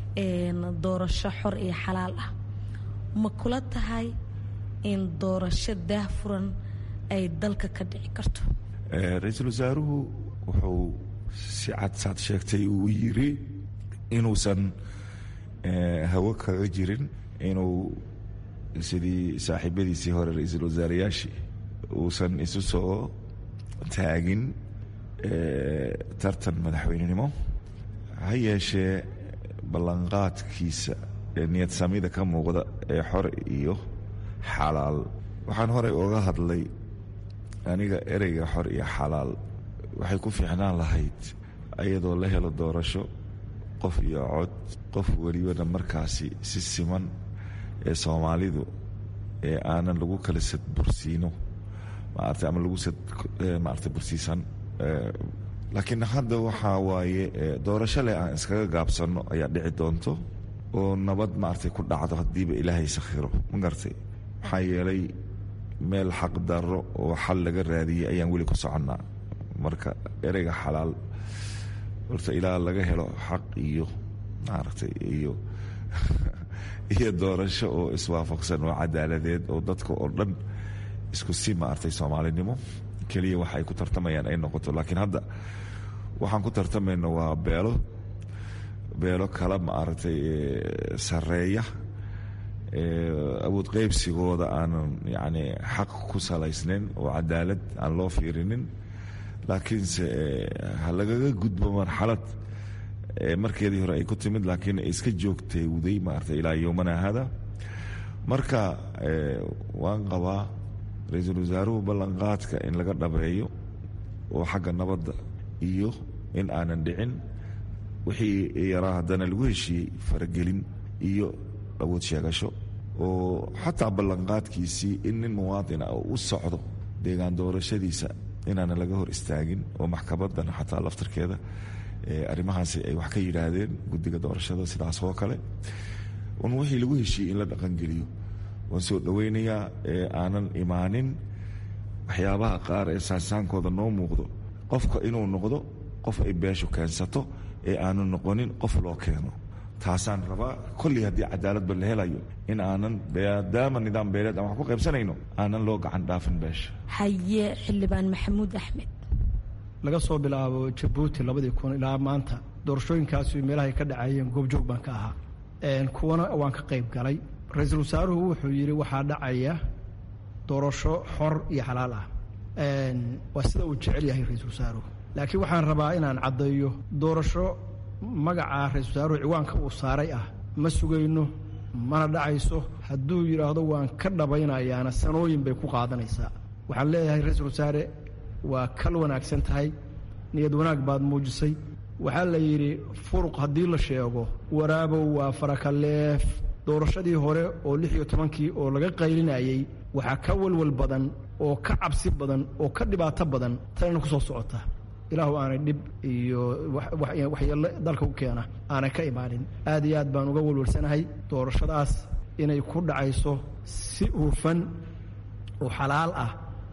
doorasho xor iyo xalaal ah ma kula tahay in doorasho daahfuran ay dalka ka dhici karto ra-iisul wasaaruhu wuxuu si cad saad sheegtay uu yiri inuusan hawo kaga jirin inuu sidii saaxiibadiisii hore ra-iisul wasaarayaashii uusan isu soo taagin tartan madaxweynenimo ha yeeshee ballanqaadkiisa niyad samida ka muuqda ee xor iyo xalaal waxaan horey oga hadlay aniga ereyga xor iyo xalaal waxay ku fiicnaan lahayd ayadoo la helo doorasho qof iyo cod qof welibana markaasi si siman ee soomaalidu ee aanan lagu kala sadbursiino maarata ama lagu sad maarata bursiisan laakiin hadda waxaa waaye doorasho leh aan iskaga gaabsanno ayaa dhici doonto oo nabad maaragtay ku dhacdo haddiiba ilaahay sakhiro ma garatay maxaa yeelay meel xaq darro oo xal laga raadiyey ayaan weli ku soconnaa marka ereyga xalaal horta ilaa laga helo xaq iyo maaragtay iyo iyo doorasho oo iswaafaqsan oo cadaaladeed oo dadka oo dhan isku si maaragtay soomaalinimo keliya waxa ay ku tartamayaan ay noqoto laakiin hadda waxaan ku tartamayno waa beelo beelo kala maaragtay sareeya awood qeybsigooda aanan yacni xaq ku salaysnayn oo cadaalad aan loo fiirinin laakiinse ha lagaga gudbo marxalad markeedii hore ay ku timid laakiin iska joogteewday maarata ilaa yowmana hada marka waan qabaa ra-iisul wasaaruhu ballanqaadka in laga dhabeeyo oo xagga nabadda iyo in aanan dhicin wixii yaraa haddana lagu heshiiyey faragelin iyo awood sheegasho oo xataa ballanqaadkiisii in nin muwaadina u socdo deegaan doorashadiisa inaanan laga hor istaagin oo maxkamadan xataa laftarkeeda arrimahaasi ay wax ka yidhaahdeen guddiga doorashada sidaas oo kale un wixii lagu heshiiyey in la dhaqangeliyo waan soo dhoweynayaa ee aanan imaanin waxyaabaha qaar ee saansaankooda noo muuqdo qofka inuu noqdo qof ay beeshu keensato ee aanu noqonin qof loo keeno taasaan rabaa kolley haddii cadaaladba la helayo in aanan maadaama nidaam beeleed aan wax ku qaybsanayno aanan loo gacan dhaafin beesha haye xildhibaan maxamuud axmed laga soo bilaabo jabuuti labadii kun ilaa maanta doorashooyinkaasi meelahay ka dhacayeen goobjoog baan ka ahaa kuwana waan ka qayb galay ra-iisul wasaaruhu wuxuu yidhi waxaa dhacaya doorasho xor iyo xalaal ah waa sida uu jecel yahay ra-iisul wasaaruhu laakiin waxaan rabaa inaan caddeeyo doorasho magaca ra-isul wasaaruhu ciwaanka uu saaray ah ma sugayno mana dhacayso hadduu yidhaahdo waan ka dhabaynayaana sanooyin bay ku qaadanaysaa waxaan leeyahay ra-iisul wasaare waa kal wanaagsan tahay niyad wanaag baad muujisay waxaa la yidhi furuq haddii la sheego waraabow waa farakaleef doorashadii hore oo lix iyo tobankii oo laga qaylinayey waxaa ka walwal badan oo ka cabsi badan oo ka dhibaato badan tanina ku soo socota ilaahu aanay dhib iyo waxyeello dalka u keena aanay ka imaanin aad iyo aad baan uga walwalsanahay doorashadaas inay ku dhacayso si hufan oo xalaal ah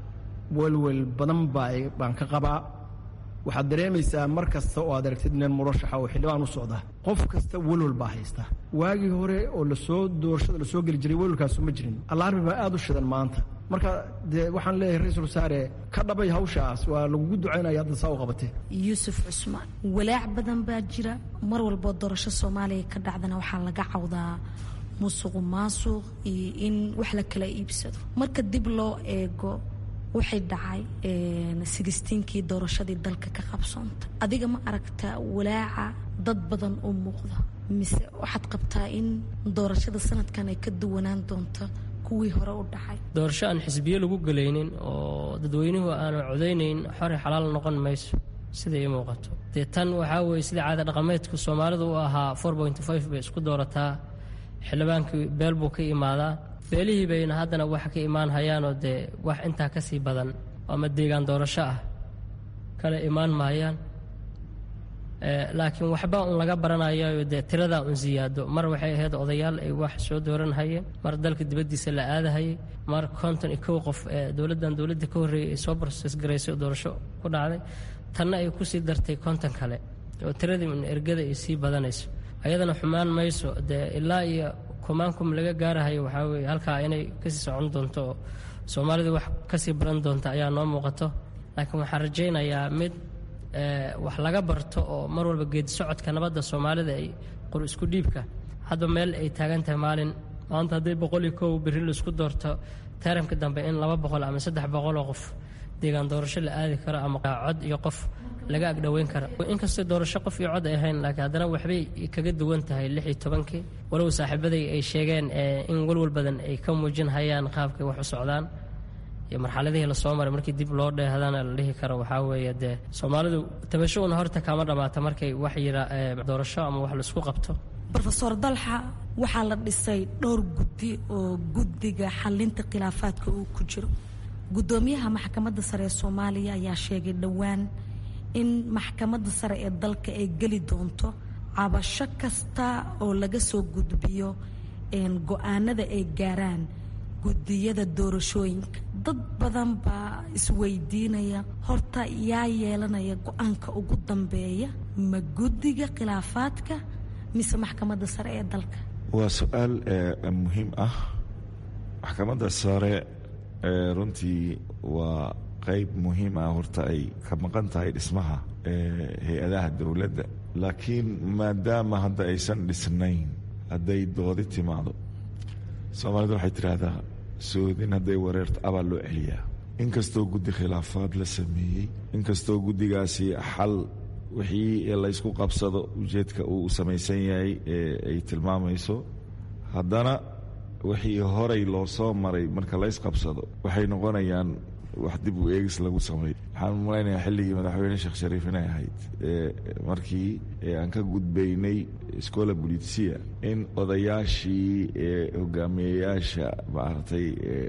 welwel badan baan ka qabaa waxaad dareemaysaa mar kasta oo aad aragtid nin murashaxa oo xildhibaan u socda qof kasta welwel baa haysta waagii hore oo lasoo doorashada lasoo geli jiray welwelkaasu ma jirin allaarbi baa aad u shidan maanta marka dee waxaan leeyahay ra-iisul wasaare ka dhabay hawshaas waa lagugu ducaynaya hadda saa u qabatee yuusuf cusmaan walaac badan baa jira mar walboo doorasho soomaaliya ka dhacdana waxaa laga cawdaa musuqu maasuq iyo in wax la kala iibsado marka dib loo eego waxay dhacay sigistiinkii doorashadii dalka ka qabsoonta adiga ma aragtaa walaaca dad badan oo muuqda mise waxaad qabtaa in doorashada sanadkan ay ka duwanaan doonto kuwii hore u dhacay doorasho aan xisbiyo lagu gelaynin oo dadweynuhu aanu codaynayn xore xalaal noqon mayso sida ii muuqato dee tan waxaa weeye sida caada dhaqameedku soomaalidu u ahaa bay isku doorataa xildhibaankii beel buu ka imaadaa beelihii bayna haddana waxa ka imaan hayaanoo dee wax intaa ka sii badan ama deegaan doorasho ah kale imaan mahayaan laakiin waxba un laga baranayayo dee tiradaa un siyaado mar waxay ahayd odayaal ay wax soo dooranhayeen mar dalka dibaddiisa la aadahayay mar konton iyo kow qof ee dowladdan dowladda ka horreeyay ay soo barses garaysay oo doorasho ku dhacday tanna ay kusii dartay konton kale oo tiradii un ergada ay sii badanayso ayadana xumaan mayso dee ilaa iyo kumaankum laga gaarahayo waxaa weeye halkaa inay kasii socon doonto oo soomaalidu wax kasii baran doonta ayaa noo muuqato laakiin waxaan rajaynayaa mid wax laga barto oo mar walba geedi socodka nabadda soomaalida ay qor isku dhiibka hadba meel ay taagan tahay maalin maanta hadday boqol iyo kow berri laisku doorto taramka dambe in laba boqol ama saddex boqoloo qof deegaan doorasho la aadi karo ama cod iyo qof laga agdhoweyn kara inkastoo doorasho qof iyo cod ay ahayn laakiin haddana waxbay kaga duwan tahay lix iyo tobankii walow saaxiibaday ay sheegeen in walwal badan ay ka muujin hayaan qaabkay wax u socdaan iyo marxaladihii lasoo maray markii dib loo dheehdana la dhihi karo waxaa weeye dee soomaalidu tabasho una horta kama dhammaata markay wax yira doorasho ama wax laisku qabto rofeor dalxa waxaa la dhisay dhowr guddi oo guddiga xalinta khilaafaadka uu ku jiro guddoomiyaha maxkamadda sare ee soomaaliya ayaa sheegay dhowaan in maxkamadda sare ee dalka ay geli doonto cabasho kasta oo laga soo gudbiyo go-aanada ay gaaraan guddiyada doorashooyinka dad badan baa isweydiinaya horta yaa yeelanaya go-aanka ugu dambeeya ma guddiga khilaafaadka mise maxkamadda sare ee dalka waa su-aal muhiim ah maxkamadda sare runtii waa qeyb muhiim ah horta ay ka maqan tahay dhismaha hay-adaha dowladda laakiin maadaama hadda aysan dhisnayn hadday doodi timaado soomaalidu waxay tidhaahdaa soodin hadday wareerto abaa loo celiyaa inkastoo guddi khilaafaad la sameeyey inkastoo guddigaasi xal wixii laysku qabsado ujeedka uu samaysan yahay ay tilmaamayso haddana wixii horay loo soo maray marka laysqabsado waxay noqonayaan wax dib u eegis lagu sameeyo waxaan malaynayaa xilligii madaxweyne sheekh shariif inay ahayd markii aan ka gudbaynay scola bulitsia in odayaashii hogaamiyeyaasha maaragtay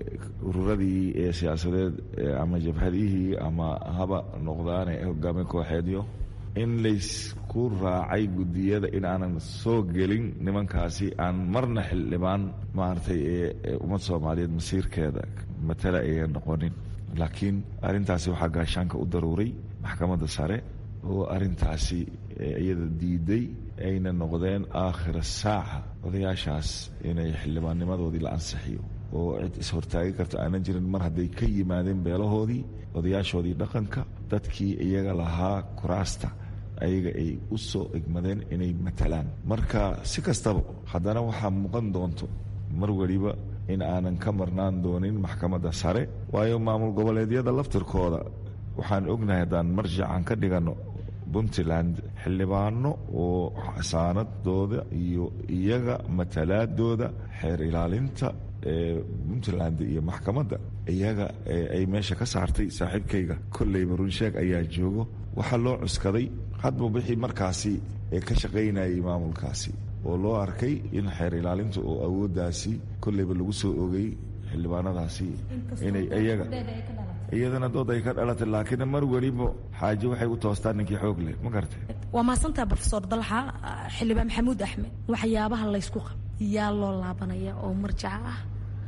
ururadii ee siyaasadeed ama jabhadihii ama haba noqdaane hogaamiye kooxeedyo in laysku raacay guddiyada in aanan soo gelin nimankaasi aan marna xildhibaan maaragtay ee ummad soomaaliyeed masiirkeeda matala ayan noqonin laakiin arrintaasi waxaa gaashaanka u daruuray maxkamadda sare oo arrintaasi iyada diiday ayna noqdeen aakhira saaca odayaashaas inay xildhibaannimadoodii la ansixiyo oo cid is-hortaagi karta aanan jirin mar hadday ka yimaadeen beelahoodii odayaashoodii dhaqanka dadkii iyaga lahaa kuraasta ayaga ay u soo egmadeen inay matalaan marka si kastaba haddana waxaa muuqan doonto mar weliba in aanan ka marnaan doonin maxkamadda sare waayo maamul goboleedyada laftirkooda waxaan ognahay haddaan marjacan ka dhiganno puntland xildhibaano oo xasaanadooda iyo iyaga matalaadooda xeer ilaalinta ee puntland iyo maxkamadda iyaga ay meesha ka saartay saaxiibkayga kolleyba runsheeg ayaa joogo waxaa loo cuskaday hadba wixii markaasi ee ka shaqaynayay maamulkaasi oo loo arkay in xeer ilaalinta oo awooddaasi kolleyba lagu soo ogay xildhibaanadaasi inay iyaga iyadana dood ay ka dhalatay laakiin mar weliba xaaje waxay u toostaan ninkii xoog leh ma gartay waa mahadsantaha rofeor dalxa xildhibaan maxamuud axmed waxyaabaha laysku qab yaa loo laabanaya oo marjaca ah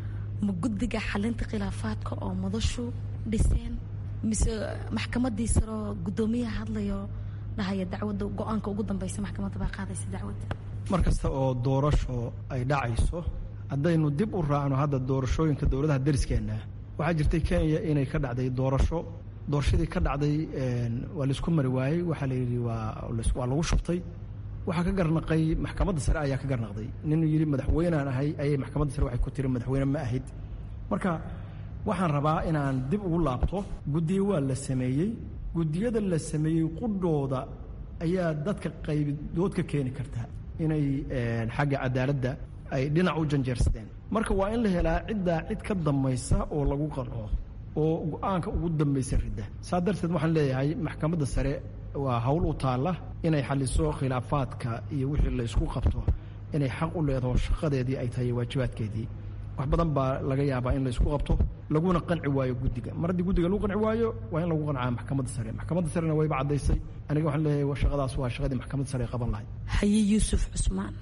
ma guddiga xalinta khilaafaadka oo madashu dhiseen mise maxkamadii saroo guddoomiyaha hadlayo dhahaya dacwadda go-aanka ugu dambeysa maxkamadda baa qaadaysa dacwadda mar kasta oo doorasho ay dhacayso haddaynu dib u raacno hadda doorashooyinka dowladaha dariskeenna waxaa jirtay kenya inay ka dhacday doorasho doorashadii ka dhacday waa laisku mari waayey waxaa la yidhi waa waa lagu shubtay waxaa ka garnaqay maxkamadda sare ayaa ka garnaqday nin yidhi madaxweynaan ahay ayay maxkamadda sare waxay ku tiri madaxweyne ma ahid marka waxaan rabaa inaan dib ugu laabto guddiyo waa la sameeyey guddiyada la sameeyey qudhooda ayaa dadka qaybidood ka keeni karta inay xagga cadaaladda ay dhinac u janjeersadeen marka waa in la helaa ciddaa cid ka dambaysa oo lagu qanco oo go-aanka ugu dambaysa ridda saa darteed waxaan leeyahay maxkamadda sare waa hawl u taalla inay xaliso khilaafaadka iyo wixii la isku qabto inay xaq u leedaho shaqadeedii ay tahay waajibaadkeedii wax badan baa laga yaabaa in la isku qabto laguna qanci waayo guddiga mar haddii guddiga lagu qanci waayo waa in lagu qancaa maxkamadda sare maxkamadda sarena wayba caddaysay aniga waxaan leeyahay shaqadaas waa shaqadii maxkamadda sare qaban lahayd haye yuusuf cusmaan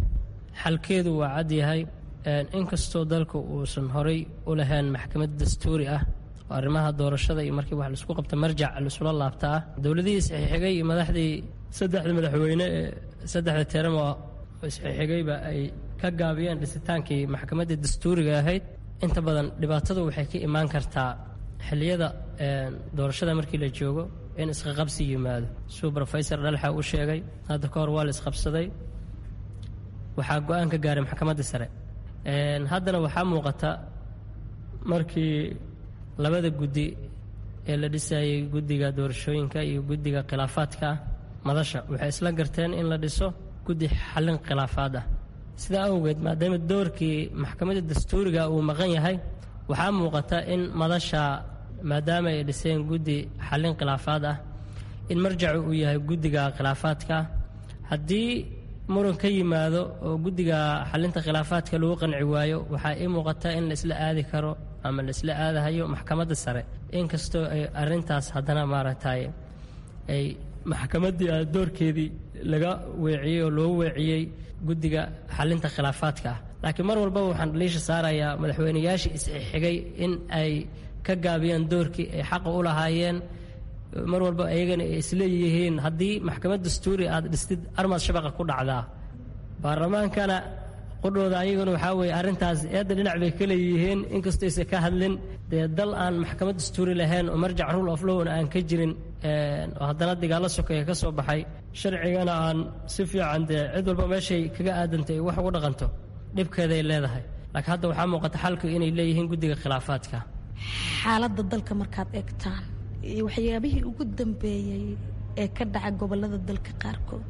xalkeedu waa cad yahay inkastoo dalka uusan horay u lahayn maxkamad dastuuri ah oo arrimaha doorashada iyo markii wax laisku qabta marjac laisula laabta ah dowladihii isxixigay iyo madaxdii saddexda madaxweyne ee saddexda teramo isxixigayba ay ka gaabiyeen dhisitaankii maxkamadda dastuuriga ahayd inta badan dhibaatadu waxay ka imaan kartaa xilliyada doorashada markii la joogo in isqaqabsi yimaado suu rofesor dhalxa u sheegay hadda ka hor waa la isqabsaday waxaa go-aan ka gaaray maxkamadda sare haddana waxaa muuqata markii labada guddi ee la dhisayay guddiga doorashooyinka iyo guddiga khilaafaadka ah madasha waxay isla garteen in la dhiso guddi xallin khilaafaad ah sidaa awgeed maadaama doorkii maxkamadda dastuuriga uu maqan yahay waxaa muuqata in madasha maadaama ay dhiseen guddi xallin khilaafaad ah in marjacu uu yahay guddiga khilaafaadka haddii muran ka yimaado oo guddiga xalinta khilaafaadka lagu qanci waayo waxaa ii muuqata in la isla aadi karo ama la isla aadahayo maxkamadda sare inkastoo ay arintaas haddana maaragtay ay maxkamaddii doorkeedii laga weeciyey oo loo weeciyey guddiga xalinta khilaafaadka ah laakiin mar walbaba waxaan dhaliisha saarayaa madaxweyneyaashii isxigay in ay ka gaabiyaan doorkii ay xaqa u lahaayeen mar walba ayagana ay isleeyihiin haddii maxkamad dastuuri aad dhistid armaad shabaqa ku dhacdaa baarlamaankana qudhooda ayaguna waxaa weeye arrintaas eedda dhinac bay ka leeyihiin inkastoo aysan ka hadlin dee dal aan maxkamad dastuuri lahayn oo marjac rule of lowna aan ka jirin oo haddana dagaallo sokeeya ka soo baxay sharcigana aan si fiican dee cid walba meeshay kaga aadantay ay wax ugu dhaqanto dhibkeeday leedahay laakiin hadda waxaa muuqata xalku inay leeyihiin guddiga khilaafaadka xaaladda dalka markaad eegtaan iyo waxyaabihii ugu dambeeyey ee ka dhaca gobolada dalka qaarkood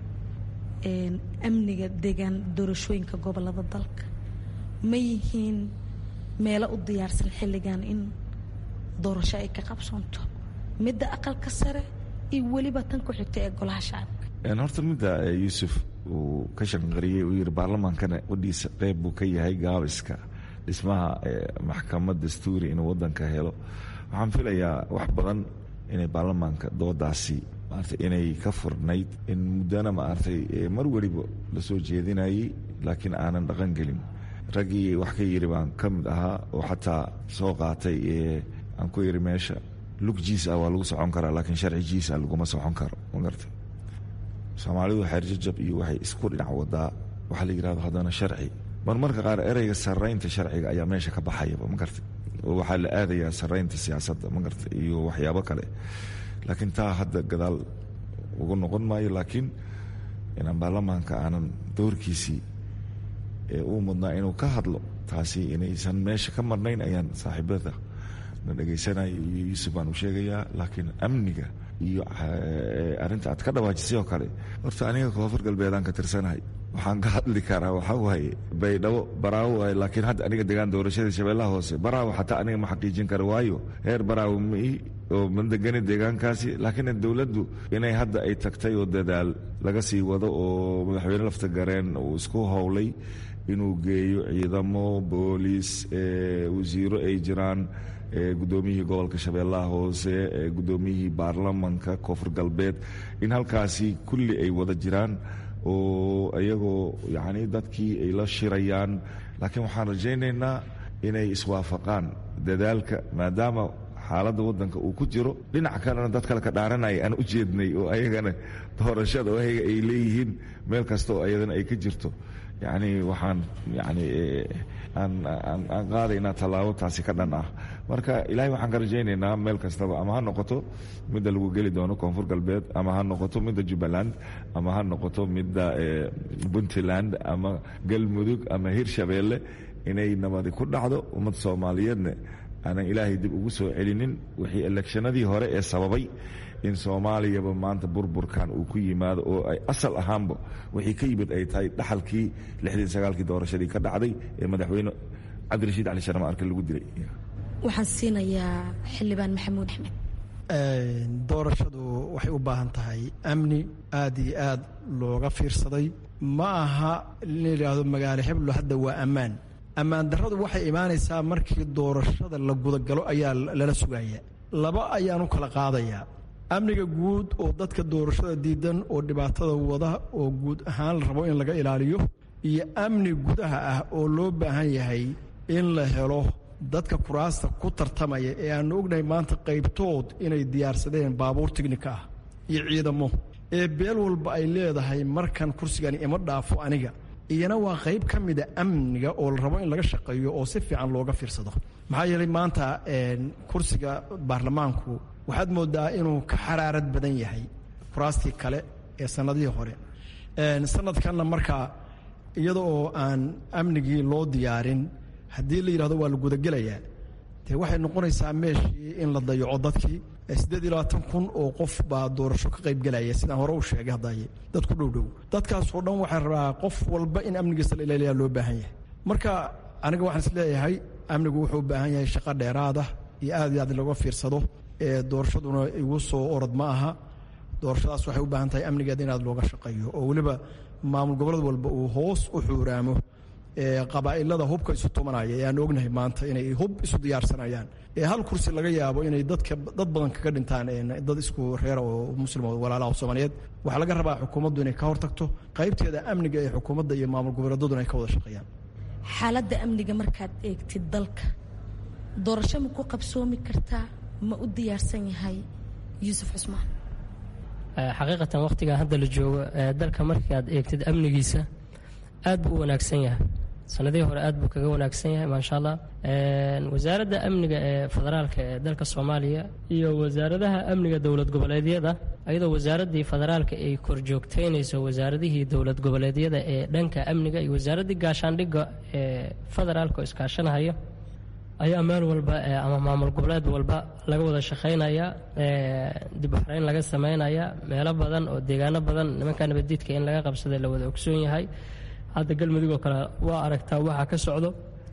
amniga deegaan doorashooyinka gobolada dalka ma yihiin meelo u diyaarsan xilligan in doorasho ay ka qabsoonto midda aqalka sare iyo weliba tan ku xigta ee golaha shacabka horta midda yuusuf uu ka shanqariyey uu yidhi baarlamaankana wadhiisa qeyb buu ka yahay gaabiska dhismaha maxkamad dastuuri inuu wadanka helo waxaan filayaa wax badan inay baarlamaanka doodaasi maarata inay ka furnayd in muddana maaragtay mar weliba la soo jeedinayay laakiin aanan dhaqan gelin raggii wax ka yidhi baan ka mid ahaa oo xataa soo qaatay aan ku yidhi meesha lug jiis ah waa lagu socon karaa laakiin sharci jiis ah laguma socon karo ma garta soomaalidu xeerjajab iyo waxay isku dhinac wadaa waxaa la yidhahdo haddana sharci marmarka qaar ereyga saraynta sharciga ayaa meesha ka baxayaba ma garta oo waxaa la aadayaa saraynta siyaasadda ma garta iyo waxyaabo kale laakiin taa hadda gadaal ugu noqon maayo laakiin inaan baarlamaanka aanan doorkiisii ee uu mudnaa inuu ka hadlo taasi inaysan meesha ka marnayn ayaan saaxiibada na dhegaysanaya iyo yuusuf baan u sheegayaa laakiin amniga iyo arrinta aad ka dhawaajisay oo kale horta aniga koonfur galbeedaan ka tirsanahay waxaan ka hadli karaa waxaa waaye baydhabo baraawo waaye laakiin hadda aniga degaan doorashada shabeellaha hoose baraawo xataa aniga ma xaqiijin kara waayo heer baraawo mai oo ma degani deegaankaasi laakiin dowladdu inay hadda ay tagtay oo dadaal laga sii wado oo madaxweyne lafta gareen uu isku howlay inuu geeyo ciidamo booliis wasiiro ay jiraan gudoomiyihii gobolka shabeellaha hoose gudoomiyihii baarlamanka koonfur galbeed in halkaasi kulli ay wada jiraan oo iyagoo yacni dadkii ay la shirayaan laakiin waxaan rajaynaynaa inay iswaafaqaan dadaalka maadaama xaaladda waddanka uu ku jiro dhinac kalena dad kale ka dhaaranaya aan u jeednay oo ayagana doorashada oo ayaga ay leeyihiin meel kasta oo ayadana ay ka jirto yacni waxaan yacni aan aan qaadaynaa tallaabo taasi ka dhan ah marka ilaahay waxaan ka rajaynaynaa meel kastaba ama ha noqoto midda lagu geli doono koonfur galbeed ama ha noqoto midda jubbaland ama ha noqoto midda puntland ama galmudug ama hirshabeelle inay nabadi ku dhacdo ummad soomaaliyeedna aanan ilaahay dib ugu soo celinin wixii elekshanadii hore ee sababay in soomaaliyaba maanta burburkan uu ku yimaado oo ay asal ahaanba wixii ka yimid ay tahay dhaxalkii lixdii sagaalkii doorashadii ka dhacday ee madaxweyne cabdirashiid cali sharma arke lagu dilay waxaan siinayaa xildhibaan maxamuud axmed doorashadu waxay u baahan tahay amni aada iyo aad looga fiirsaday ma aha in la yidhaahdo magaalo xiblo hadda waa ammaan ammaan darradu waxay imaanaysaa markii doorashada la gudagalo ayaa lala sugaya laba ayaan u kala qaadayaa amniga guud oo dadka doorashada diidan oo dhibaatada wada oo guud ahaan la rabo in laga ilaaliyo iyo amni gudaha ah oo loo baahan yahay in la helo dadka kuraasta ku tartamaya ee aanu ognahay maanta qaybtood inay diyaarsadeen baabuur tignika ah iyo ciidamo ee beel walba ay leedahay markan kursigani ima dhaafo aniga iyana waa qayb ka mida amniga oo la rabo in laga shaqeeyo oo si fiican looga fiirsado maxaa yeelay maanta kursiga baarlamaanku waxaad moodaa inuu ka xaraarad badan yahay kuraastii kale ee sannadihii hore sanadkanna markaa iyada oo aan amnigii loo diyaarin haddii la yidhahdo waa la gudagelayaa dee waxay noqonaysaa meeshii in la dayaco dadkii siddeed iyo labaatan kun oo qof baa doorasho ka qaybgelaya sidaan hore u sheegay haddaye dad ku dhow dhow dadkaasoo dhan waxaa rabaa qof walba in amnigiisa la ilaaliyaa loo baahan yahay marka aniga waxaan is leeyahay amnigu wuxuu u baahan yahay shaqo dheeraada iyo aad iyo aad laga fiirsado ee doorashaduna igu soo orod ma aha doorashadaas waxay u baahan tahay amnigeeda in aad looga shaqeeyo oo weliba maamul goboled walba uu hoos u xuuraamo qabaa'ilada hubka isu tumanaya ee aan ognahay maanta inay hub isu diyaarsanayaan ee hal kursi laga yaabo inay dadka dad badan kaga dhintaan dad isku reera oo muslim oo walaalaha soomaaliyeed waxaa laga rabaa xukuumaddu inay ka hortagto qaybteeda amniga ee xukuumadda iyo maamul goboleedaduna ay ka wada shaqeeyaan xaaladda amniga markaad eegtid dalka doorasho ma ku qabsoomi kartaa ma u diyaarsan yahay yuusuf cusmaan xaqiiqatan wakhtigan hadda la joogo dalka markii aad eegtid amnigiisa aad buu u wanaagsan yahay sanadihii hore aad buu kaga wanaagsan yahay maasha allah wasaaradda amniga ee federaalka ee dalka soomaaliya iyo wasaaradaha amniga dowlad goboleedyada ayadoo wasaaraddii federaalka ay korjoogteynayso wasaaradihii dowlad goboleedyada ee dhanka amniga iyo wasaaraddii gaashaandhigga ee federaalka oo iskaashanahayo ayaa meel walba ama maamul goboleed walba laga wada shaqaynaya dib uxreyn laga sameynaya meelo badan oo deegaano badan nimanka nabaddiidka in laga qabsaday la wada ogsoon yahay hadda galmudug oo kale waa aragtaa waxaa ka socdo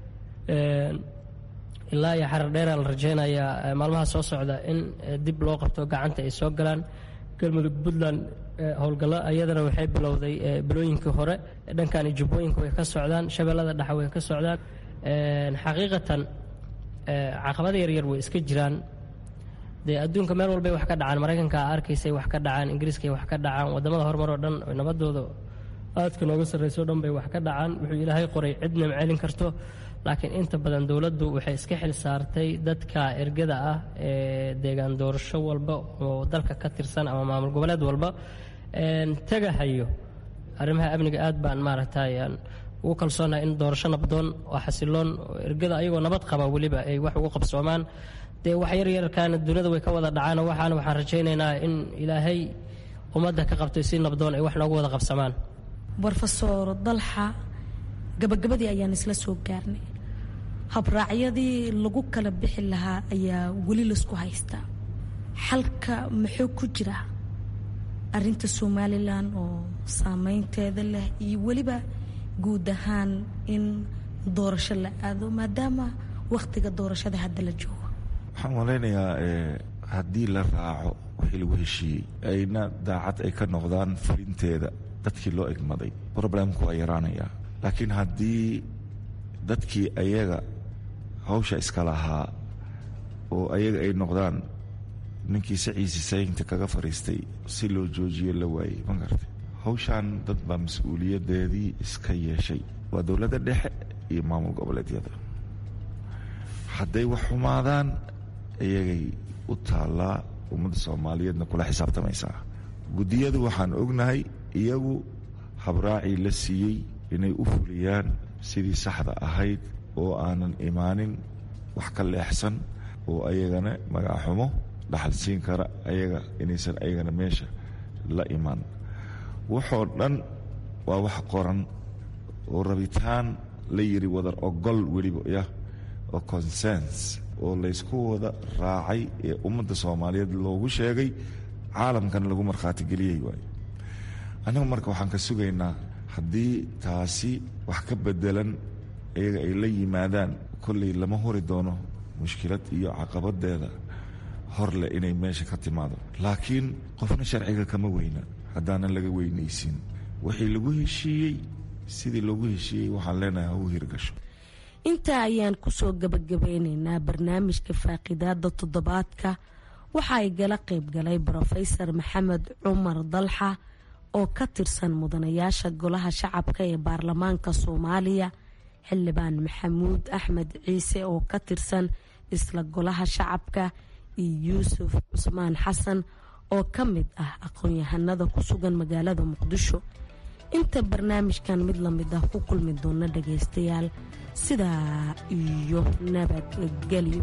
ilaa iyo xarar dheera la rajeynayaa maalmaha soo socda in dib loo qabto gacanta ay soo galaan galmudug puntland howlgallo ayadana waxay bilowday bilooyinkii hore dhankan jubbooyinka way ka socdaan shabeellada dhexe way ka socdaan xaqiiqatan caqabada yaryar way iska jiraan dee adduunka meel walbay wax ka dhacaan maraykanka arkaysay wax ka dhacaan ingiriiskay wax ka dhacaan waddamada horumar oo dhan nabadooda aadka nooga sarrayso dhan bay wax ka dhacaan wuxuu ilaahay qoray cidna ma celin karto laakiin inta badan dowladdu waxay iska xil saartay dadka ergada ah ee deegaan doorasho walba oo dalka ka tirsan ama maamul goboleed walba tagahayo arrimaha amniga aad baan maaragtay ugu kalsoonahay in doorasho nabdoon oo xasiloon oo ergada ayagoo nabad qaba weliba ay wax ugu qabsoomaan dee wax yaryarkaana duniyada way ka wada dhacaan waxaana waxaan rajaynaynaa in ilaahay ummadda ka qabtay si nabdoon ay wax noogu wada qabsamaan brofesor dalxa gabagabadii ayaan isla soo gaarnay habraacyadii lagu kala bixi lahaa ayaa weli laisku haystaa xalka muxuu ku jira arinta somalilan oo saameynteeda leh iyo weliba guud ahaan in doorasho la aado maadaama wakhtiga doorashada hadda la joogo waxaan malaynayaa haddii la raaco wixii lagu heshiiyey ayna daacad ay ka noqdaan fulinteeda dadkii loo egmaday problemku waa yaraanayaa laakiin haddii dadkii ayaga hawsha iska lahaa oo ayaga ay noqdaan ninkii saciisi saynta kaga fariistay si loo joojiyo la waayey ma gartay hawshan dad baa mas-uuliyadeedii iska yeeshay waa dowladda dhexe iyo maamul goboleedyada hadday wax xumaadaan iyagay u taallaa ummadda soomaaliyeedna kula xisaabtamaysaa guddiyadu waxaan ognahay iyagu habraacii la siiyey inay u fuliyaan sidii saxda ahayd oo aanan imaanin wax ka leexsan oo ayagana magacaxumo dhaxal siin kara ayaga inaysan ayagana meesha la imaan waxoo dhan waa wax qoran oo rabitaan la yiri wadar ogol weliba yah oo consens oo laysku wada raacay ee ummadda soomaaliyeed loogu sheegay caalamkana lagu markhaati geliyey waay annaga marka waxaan ka sugaynaa haddii taasi wax ka bedelan iyaga ay la yimaadaan kolley lama huri doono mushkilad iyo caqabadeeda horleh inay meesha ka timaado laakiin qofna sharciga kama weyna haddaanan laga weynaysin wixii lagu heshiiyey sidii loogu heshiiyey waxaan leenahay ha u hirgasho intaa ayaan kusoo gabagabeyneynaa barnaamijka faaqidaada toddobaadka waxa ay gala qaybgalay brofesor maxamed cumar dalxa oo ka tirsan mudanayaasha golaha shacabka ee baarlamaanka soomaaliya xildhibaan maxamuud axmed ciise oo ka tirsan isla golaha shacabka iyo yuusuf cusmaan xasan oo ka mid ah aqoon-yahanada ku sugan magaalada muqdisho inta barnaamijkan mid lamid ah ku kulmi doona dhagaystayaal sidaa iyo nabadgelyo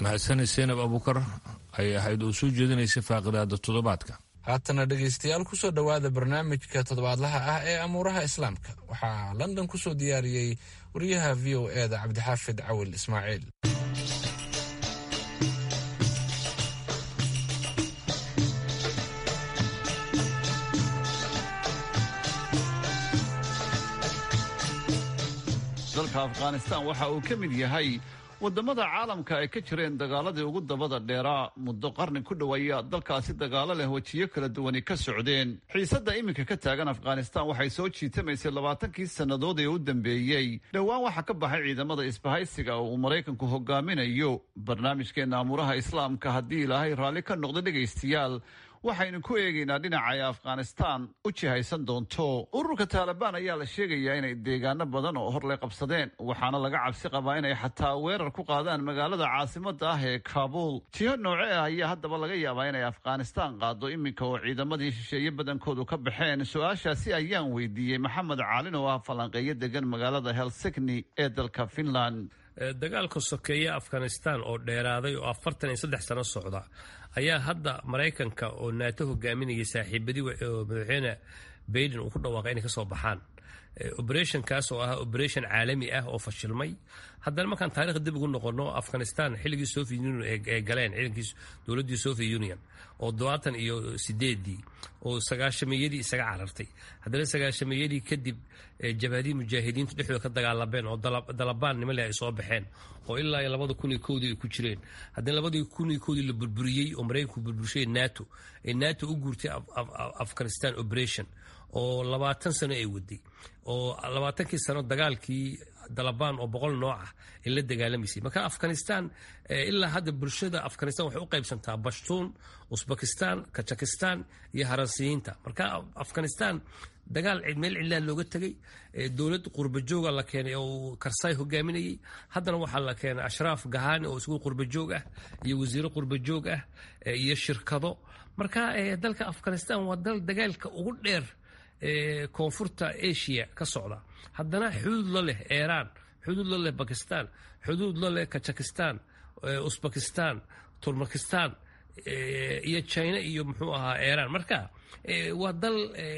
mahadsanid seenab abuukar ayay ahayd oo soo jeedinaysay faaqidaada toddobaadka haatana dhegaystayaal kusoo dhowaada barnaamijka toddobaadlaha ah ee amuuraha islaamka waxaa london kusoo diyaariyey wariyaha v o e da cabdixaafid cawil ismaaciil dalka afghanistan waxa uu ka mid yahay wadamada caalamka ay ka jireen dagaaladii ugu dabada dheeraa muddo qarni ku dhow ayaa dalkaasi dagaalo leh wejiyo kala duwani ka socdeen xiisadda iminka ka taagan afghanistan waxay soo jiitamaysay labaatankii sannadood ee u dambeeyey dhowaan waxaa ka baxay ciidamada isbahaysiga oo uu maraykanku hogaaminayo barnaamijkeenna amuuraha islaamka haddii ilaahay raalli ka noqdo dhegaystayaal waxaynu ku eegaynaa dhinaca ay afghanistan u jihaysan doonto ururka taalibaan ayaa la sheegayaa inay deegaano badan oo hor lay qabsadeen waxaana laga cabsi qabaa inay xataa weerar ku qaadaan magaalada caasimada ah ee kaabuul jiho nooce ah ayaa haddaba laga yaabaa inay afghanistan qaado iminka oo ciidamadii shisheeye badankoodu ka baxeen su-aashaasi ayaan weydiiyey maxamed caalin oo ah falanqeeyo degan magaalada helsigni ee dalka finland dagaalka sokeeye afghanistan oo dheeraaday oo afartan iyo saddex sano socda ayaa hadda maraykanka oo naato hogaaminaya saaxiibadii oo madaxweyne baiden uu ku dhawaaqay inay kasoo baxaan operationkaas oo ah operation caalami ah oo fashilmay haddana markaan taarikhda dib ugu noqono afghanistan xilligii soviet union ee galeen ciidankii dowladdii soviet union oo dobaatan iyo sideedii oo sagaashameeyadii isaga carartay haddana sagaashameeyadii kadib jabhadii mujaahidiintu dhexdooda ka dagaalameen oo dalabaan nimale ay soo baxeen oo ilaa iyo labada kun iyo kowdii ay ku jireen haddana labadii kun iyo kowdii la burburiyey oo maraykanku burburshay nato ee nato u guurtay afghanistan operation oo labaatan sano ay waday oo labaatankii sano dagaalkii dalabaan oo boqol nooc ah ay la dagaalamaysay marka afghanistan ilaa hadda bulshada afghanistan waxay u qaybsantaa bashtuun usbekistan kajakistan iyo haransiyiinta marka afghanistan dagaal meel cidlaan looga tegay dowlad qurbajooga la keenay oo karsay hogaaminayay haddana waxaa la keenay ashraaf gahani oo isgu qurbajoog ah iyo wasiiro qurbajoog ah iyo shirkado marka dalka afghanistan waa dal dagaalka ugu dheer koonfurta asia ka socda haddana xuduud la leh iiraan xuduud la leh bakistan xuduud la leh kajakistan usbekistan turmakistan iyo china iyo muxuu ahaa iiraan marka waa dal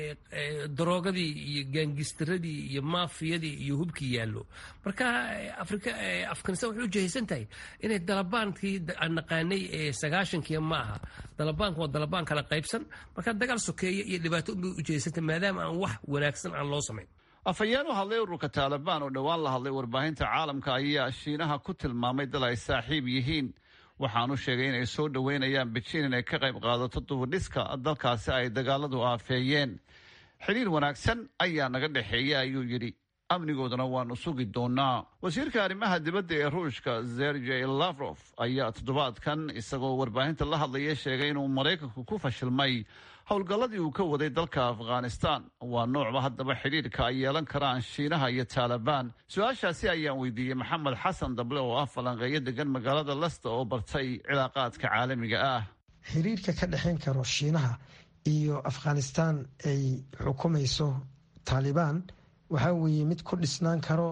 daroogadii iyo gaangistaradii iyo maafiyadii iyo hubkii yaallo marka afghanistan waxay u jihaysan tahay inay dalabaankii aan naqaanay ee sagaashankiia ma aha dalabaanka waa dalabaan kala qaybsan marka dagaal sokeeye iyo dhibaato unbay u jihaysantahay maadaama aan wax wanaagsan aan loo samayn afhayeen u hadlay ururka taalibaan oo dhowaan la hadlay warbaahinta caalamka ayaa shiinaha ku tilmaamay dal ay saaxiib yihiin waxaanu sheegay inay soo dhoweynayaan bejiin inay ka qayb qaadato dubadhiska dalkaasi ay dagaaladu aafeeyeen xidhiir wanaagsan ayaa naga dhexeeya ayuu yidhi amnigoodana waanu sugi doonaa wasiirka arrimaha dibadda ee ruushka sergey lavrof ayaa toddobaadkan isagoo warbaahinta la hadlaya sheegay inuu maraykanku ku fashilmay howlgalladii uu ka waday dalka afghanistan waa noocba haddaba xidhiirka ay yeelan karaan shiinaha iyo taalibaan su-aashaasi ayaan weydiiyey maxamed xasan dable oo ah falanqeeyo degan magaalada lasta oo bartay cilaaqaadka caalamiga ah xiriirka ka dhexayn karo shiinaha iyo afghanistan ay xukumayso taalibaan waxaa weeye mid ku dhisnaan karo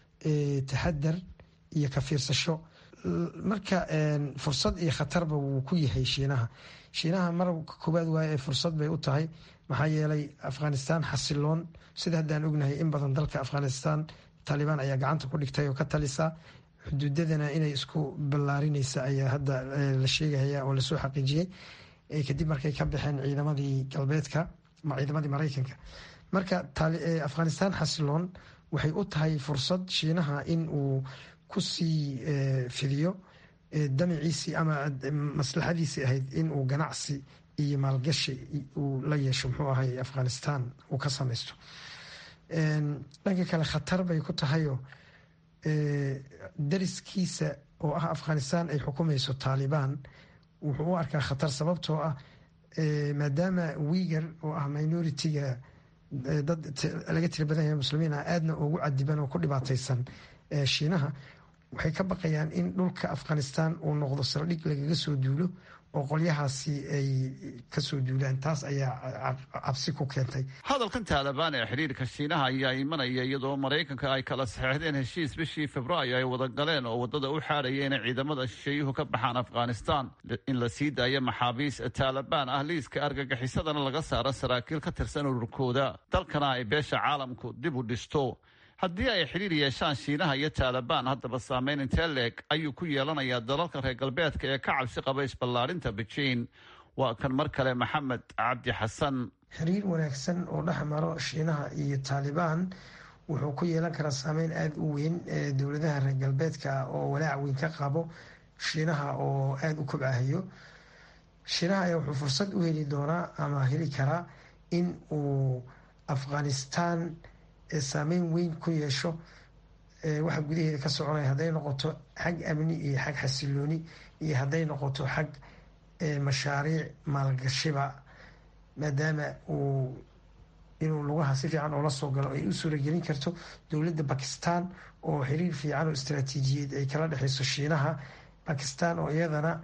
taxadar iyo ka fiirsasho marka fursad iyo khatarba wuu ku yahay shiinaha shiinaha mar koowaad waaye ee fursad bay u tahay maxaa yeelay afghanistan xasiloon sida haddaan ognahay in badan dalka afghanistan taalibaan ayaa gacanta ku dhigtay oo ka talisa xuduudadana inay isku ballaarinaysa ayaa hadda la sheegaya oo lasoo xaqiijiyey kadib markay ka baxeen ciidamadii galbeedka ciidamadii maraykanka marka afghanistan xasiloon waxay u tahay fursad shiinaha in uu kusii fidiyo damaciisii ama maslaxadiisii ahayd in uu ganacsi iyo maalgashi uu la yeesho muxuu ahay afghanistan uu ka samaysto dhanka kale khatar bay ku tahayoo dariskiisa oo ah afghanistan ay xukumayso taalibaan wuxuu u arkaa khatar sababtoo ah maadaama wiigar oo ah minoritiga dad laga tira badan yahay muslimiin ah aadna ugu cadiban oo ku dhibaataysan shiinaha waxay ka baqayaan in dhulka afghanistan uu noqdo saldhig lagaga soo duulo oo qolyahaasi ay kasoo duulaan taas ayaa cabsi ku keentay hadalkan taalibaan ee xidhiirka shiinaha ayaa imanaya iyadoo maraykanka ay kala saxeixdeen heshiis bishii februaayo ay wada galeen oo waddada u xaadhaya inay ciidamada shisheeyuhu ka baxaan afghanistan in la sii daayo maxaabiis taalibaan ah liiska argagixisadana laga saaro saraakiil ka tirsan ururkooda dalkana ay beesha caalamku dib u dhisto haddii ay xidhiir yeeshaan shiinaha iyo taalibaan haddaba saameyn intee leeg ayuu ku yeelanayaa dalalka reer galbeedka ee ka cabsi qaba isballaarinta bejiin waa kan mar kale maxamed cabdi xasan xiriir wanaagsan oo dhex maro shiinaha iyo taalibaan wuxuu ku yeelan karaa saameyn aada u weyn ee dowladaha reer galbeedka ah oo walaac weyn ka qabo shiinaha oo aada u kobcahayo shiinaha ayaa wuxuu fursad u heli doonaa ama heli karaa in uu afghanistan saameyn weyn ku yeesho waxa gudaheeda ka soconaya hadday noqoto xag amni iyo xag xasilooni iyo hadday noqoto xag mashaariic maalgashiba maadaama uu inuu lugaha si fiican oola soo galo ay u suuragelin karto dowladda bakistan oo xiriir fiican oo istaraatiijiyeed ay kala dhexeyso shiinaha bakistan oo iyadana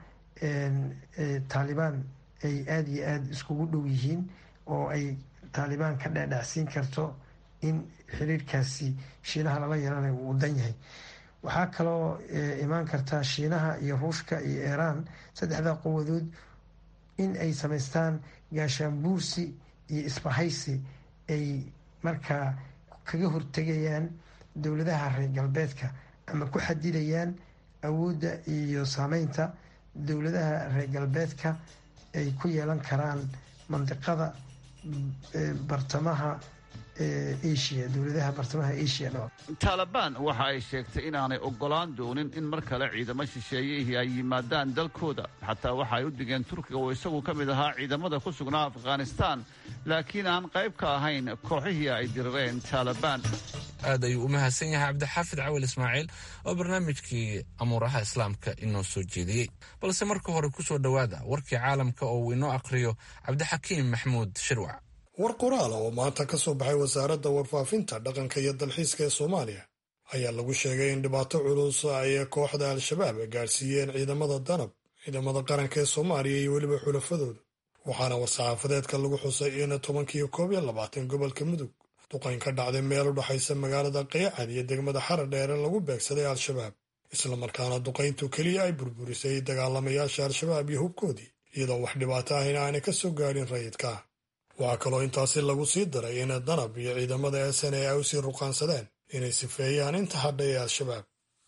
taalibaan ay aada iyo aada iskugu dhow yihiin oo ay taalibaan ka dhadhacsiin karto in xiriirkaasi shiinaha lala yeelanayo uu dan yahay waxaa kaloo imaan kartaa shiinaha iyo ruushka iyo iiraan saddexdaa quwadood in ay samaystaan gaashaanbuursi iyo isbahaysi ay markaa kaga hortegayaan dowladaha reer galbeedka ama ku xadidayaan awoodda iyo saameynta dowladaha reer galbeedka ay ku yeelan karaan mandiqada bartamaha asia dowladaha bartamaha asia dho taalibaan waxa ay sheegtay inaanay ogolaan doonin in mar kale ciidamo shisheeyihii ay yimaadaan dalkooda xataa waxa ay u digeen turkiga oo isagu ka mid ahaa ciidamada ku sugnaa afghanistan laakiin aan qayb ka ahayn kooxihii ay dirireen taalibaan aad ayuu u mahadsan yahay cabdixaafid cawil ismaaciil oo barnaamijkii amuuraha islaamka inoo soo jeediyey balse marka hore ku soo dhowaada warkii caalamka oo uu inoo akhriyo cabdixakiim maxmuud shirwac war qoraala oo maanta ka soo baxay wasaaradda warfaafinta dhaqanka iyo dalxiiska ee soomaaliya ayaa lagu sheegay in dhibaato culus ay kooxda al-shabaab gaadhsiiyeen ciidamada danab ciidamada qaranka ee soomaaliya iyo weliba xulafadooda waxaana war-saxaafadeedka lagu xusay in tobankiiyo koob iyo labaatan gobolka mudug duqayn ka dhacday meel u dhexaysa magaalada qeyacan iyo degmada xara dheere lagu beegsaday al-shabaab islamarkaana duqayntu keliya ay burburisay dagaalamayaasha al-shabaab iyo hubkoodii iyadoo wax dhibaato ahina aanay ka soo gaadhin rayidka waxaa kaloo intaasi lagu sii daray in danab iyo ciidamada sn ay u sii ruqaansadeen inay sifeeyaan inta hadha ee al-shabaab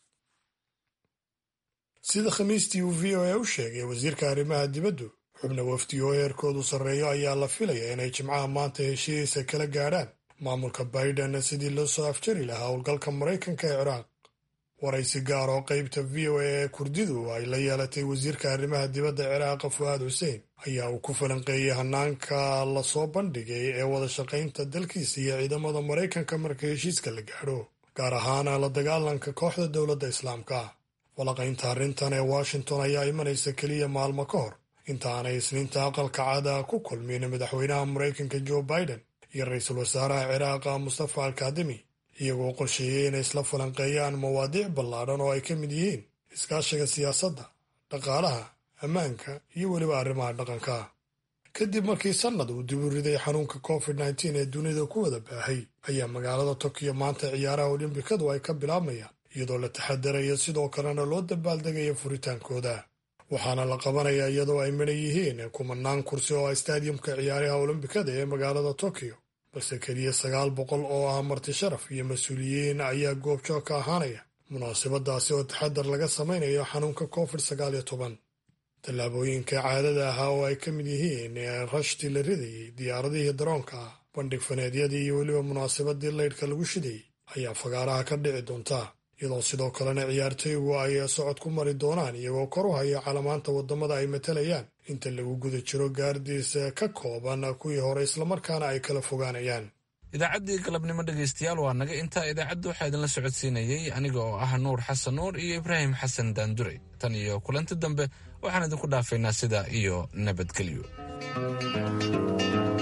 sida khamiistii uu v o a u sheegay wasiirka arrimaha dibaddu xubna wafdi oo heerkoodu sarreeyo ayaa la filaya inay jimcaha maanta heshiisa kala gaadhaan maamulka baiden sidii loo soo afjari lahaa howlgalka maraykanka ee ciraaq waraysi gaar oo qaybta v o a ee kurdidu ay la yeelatay wasiirka arrimaha dibadda ciraaqa fu'aad xuseen ayaa uu ku falanqeeyey hanaanka lasoo bandhigay ee wada shaqaynta dalkiisa iyo ciidamada maraykanka marka heshiiska la gaadho gaar ahaana la dagaalanka kooxda dowladda islaamka falaqaynta arrintan ee washington ayaa imanaysa keliya maalmo ka hor inta aanay isniinta aqalka caada ku kulmin madaxweynaha maraykanka joe biden iyo ra-iisul wasaaraha ciraaqa mustafa alkadimi iyagoo qorsheeyey inay isla falanqeeyaan mawaadiic ballaadhan oo ay ka mid yihiin iskaashiga siyaasadda dhaqaalaha ammaanka iyo weliba arrimaha dhaqanka kadib markii sannad uu dib u riday xanuunka covid nteen ee dunida ku wada baahay ayaa magaalada tokiyo maanta ciyaaraha olimbikadu ay ka bilaabmayaan iyadoo la taxadarayo sidoo kalena loo dabaaldegayo furitaankooda waxaana la qabanayaa iyadoo ay midhan yihiin kumanaan kursi oo ah staadiyumka ciyaaraha olombikada ee magaalada tokiyo balse keliya sagaal boqol oo ah marti sharaf iyo mas-uuliyiin ayaa goobjoog ka ahaanaya munaasabadaasi oo taxadar laga samaynayo xanuunka covid sagaal iyo toban tallaabooyinka caadada ahaa oo ay ka mid yihiin rashtii la ridayey diyaaradihii daroonka ah bandhig faneedyadii iyo weliba munaasabadii laydhka lagu shidayey ayaa fagaaraha ka dhici doonta iyadoo sidoo kalena ciyaartoygu ay socod ku mari doonaan iyagoo kor u haya calamaanta waddamada ay matalayaan inta lagu guda jiro gaardiis ka kooban kuwii hore islamarkaana ay kala fogaanayaan idaacaddii galabnimo dhegaystayaal waa naga intaa idaacadda waxaa idinla socodsiinayey aniga oo ah nuur xasan nuur iyo ibraahim xasan daandure tan iyo kulanti dambe waxaan idinku dhaafaynaa sidaa iyo nabadgelyo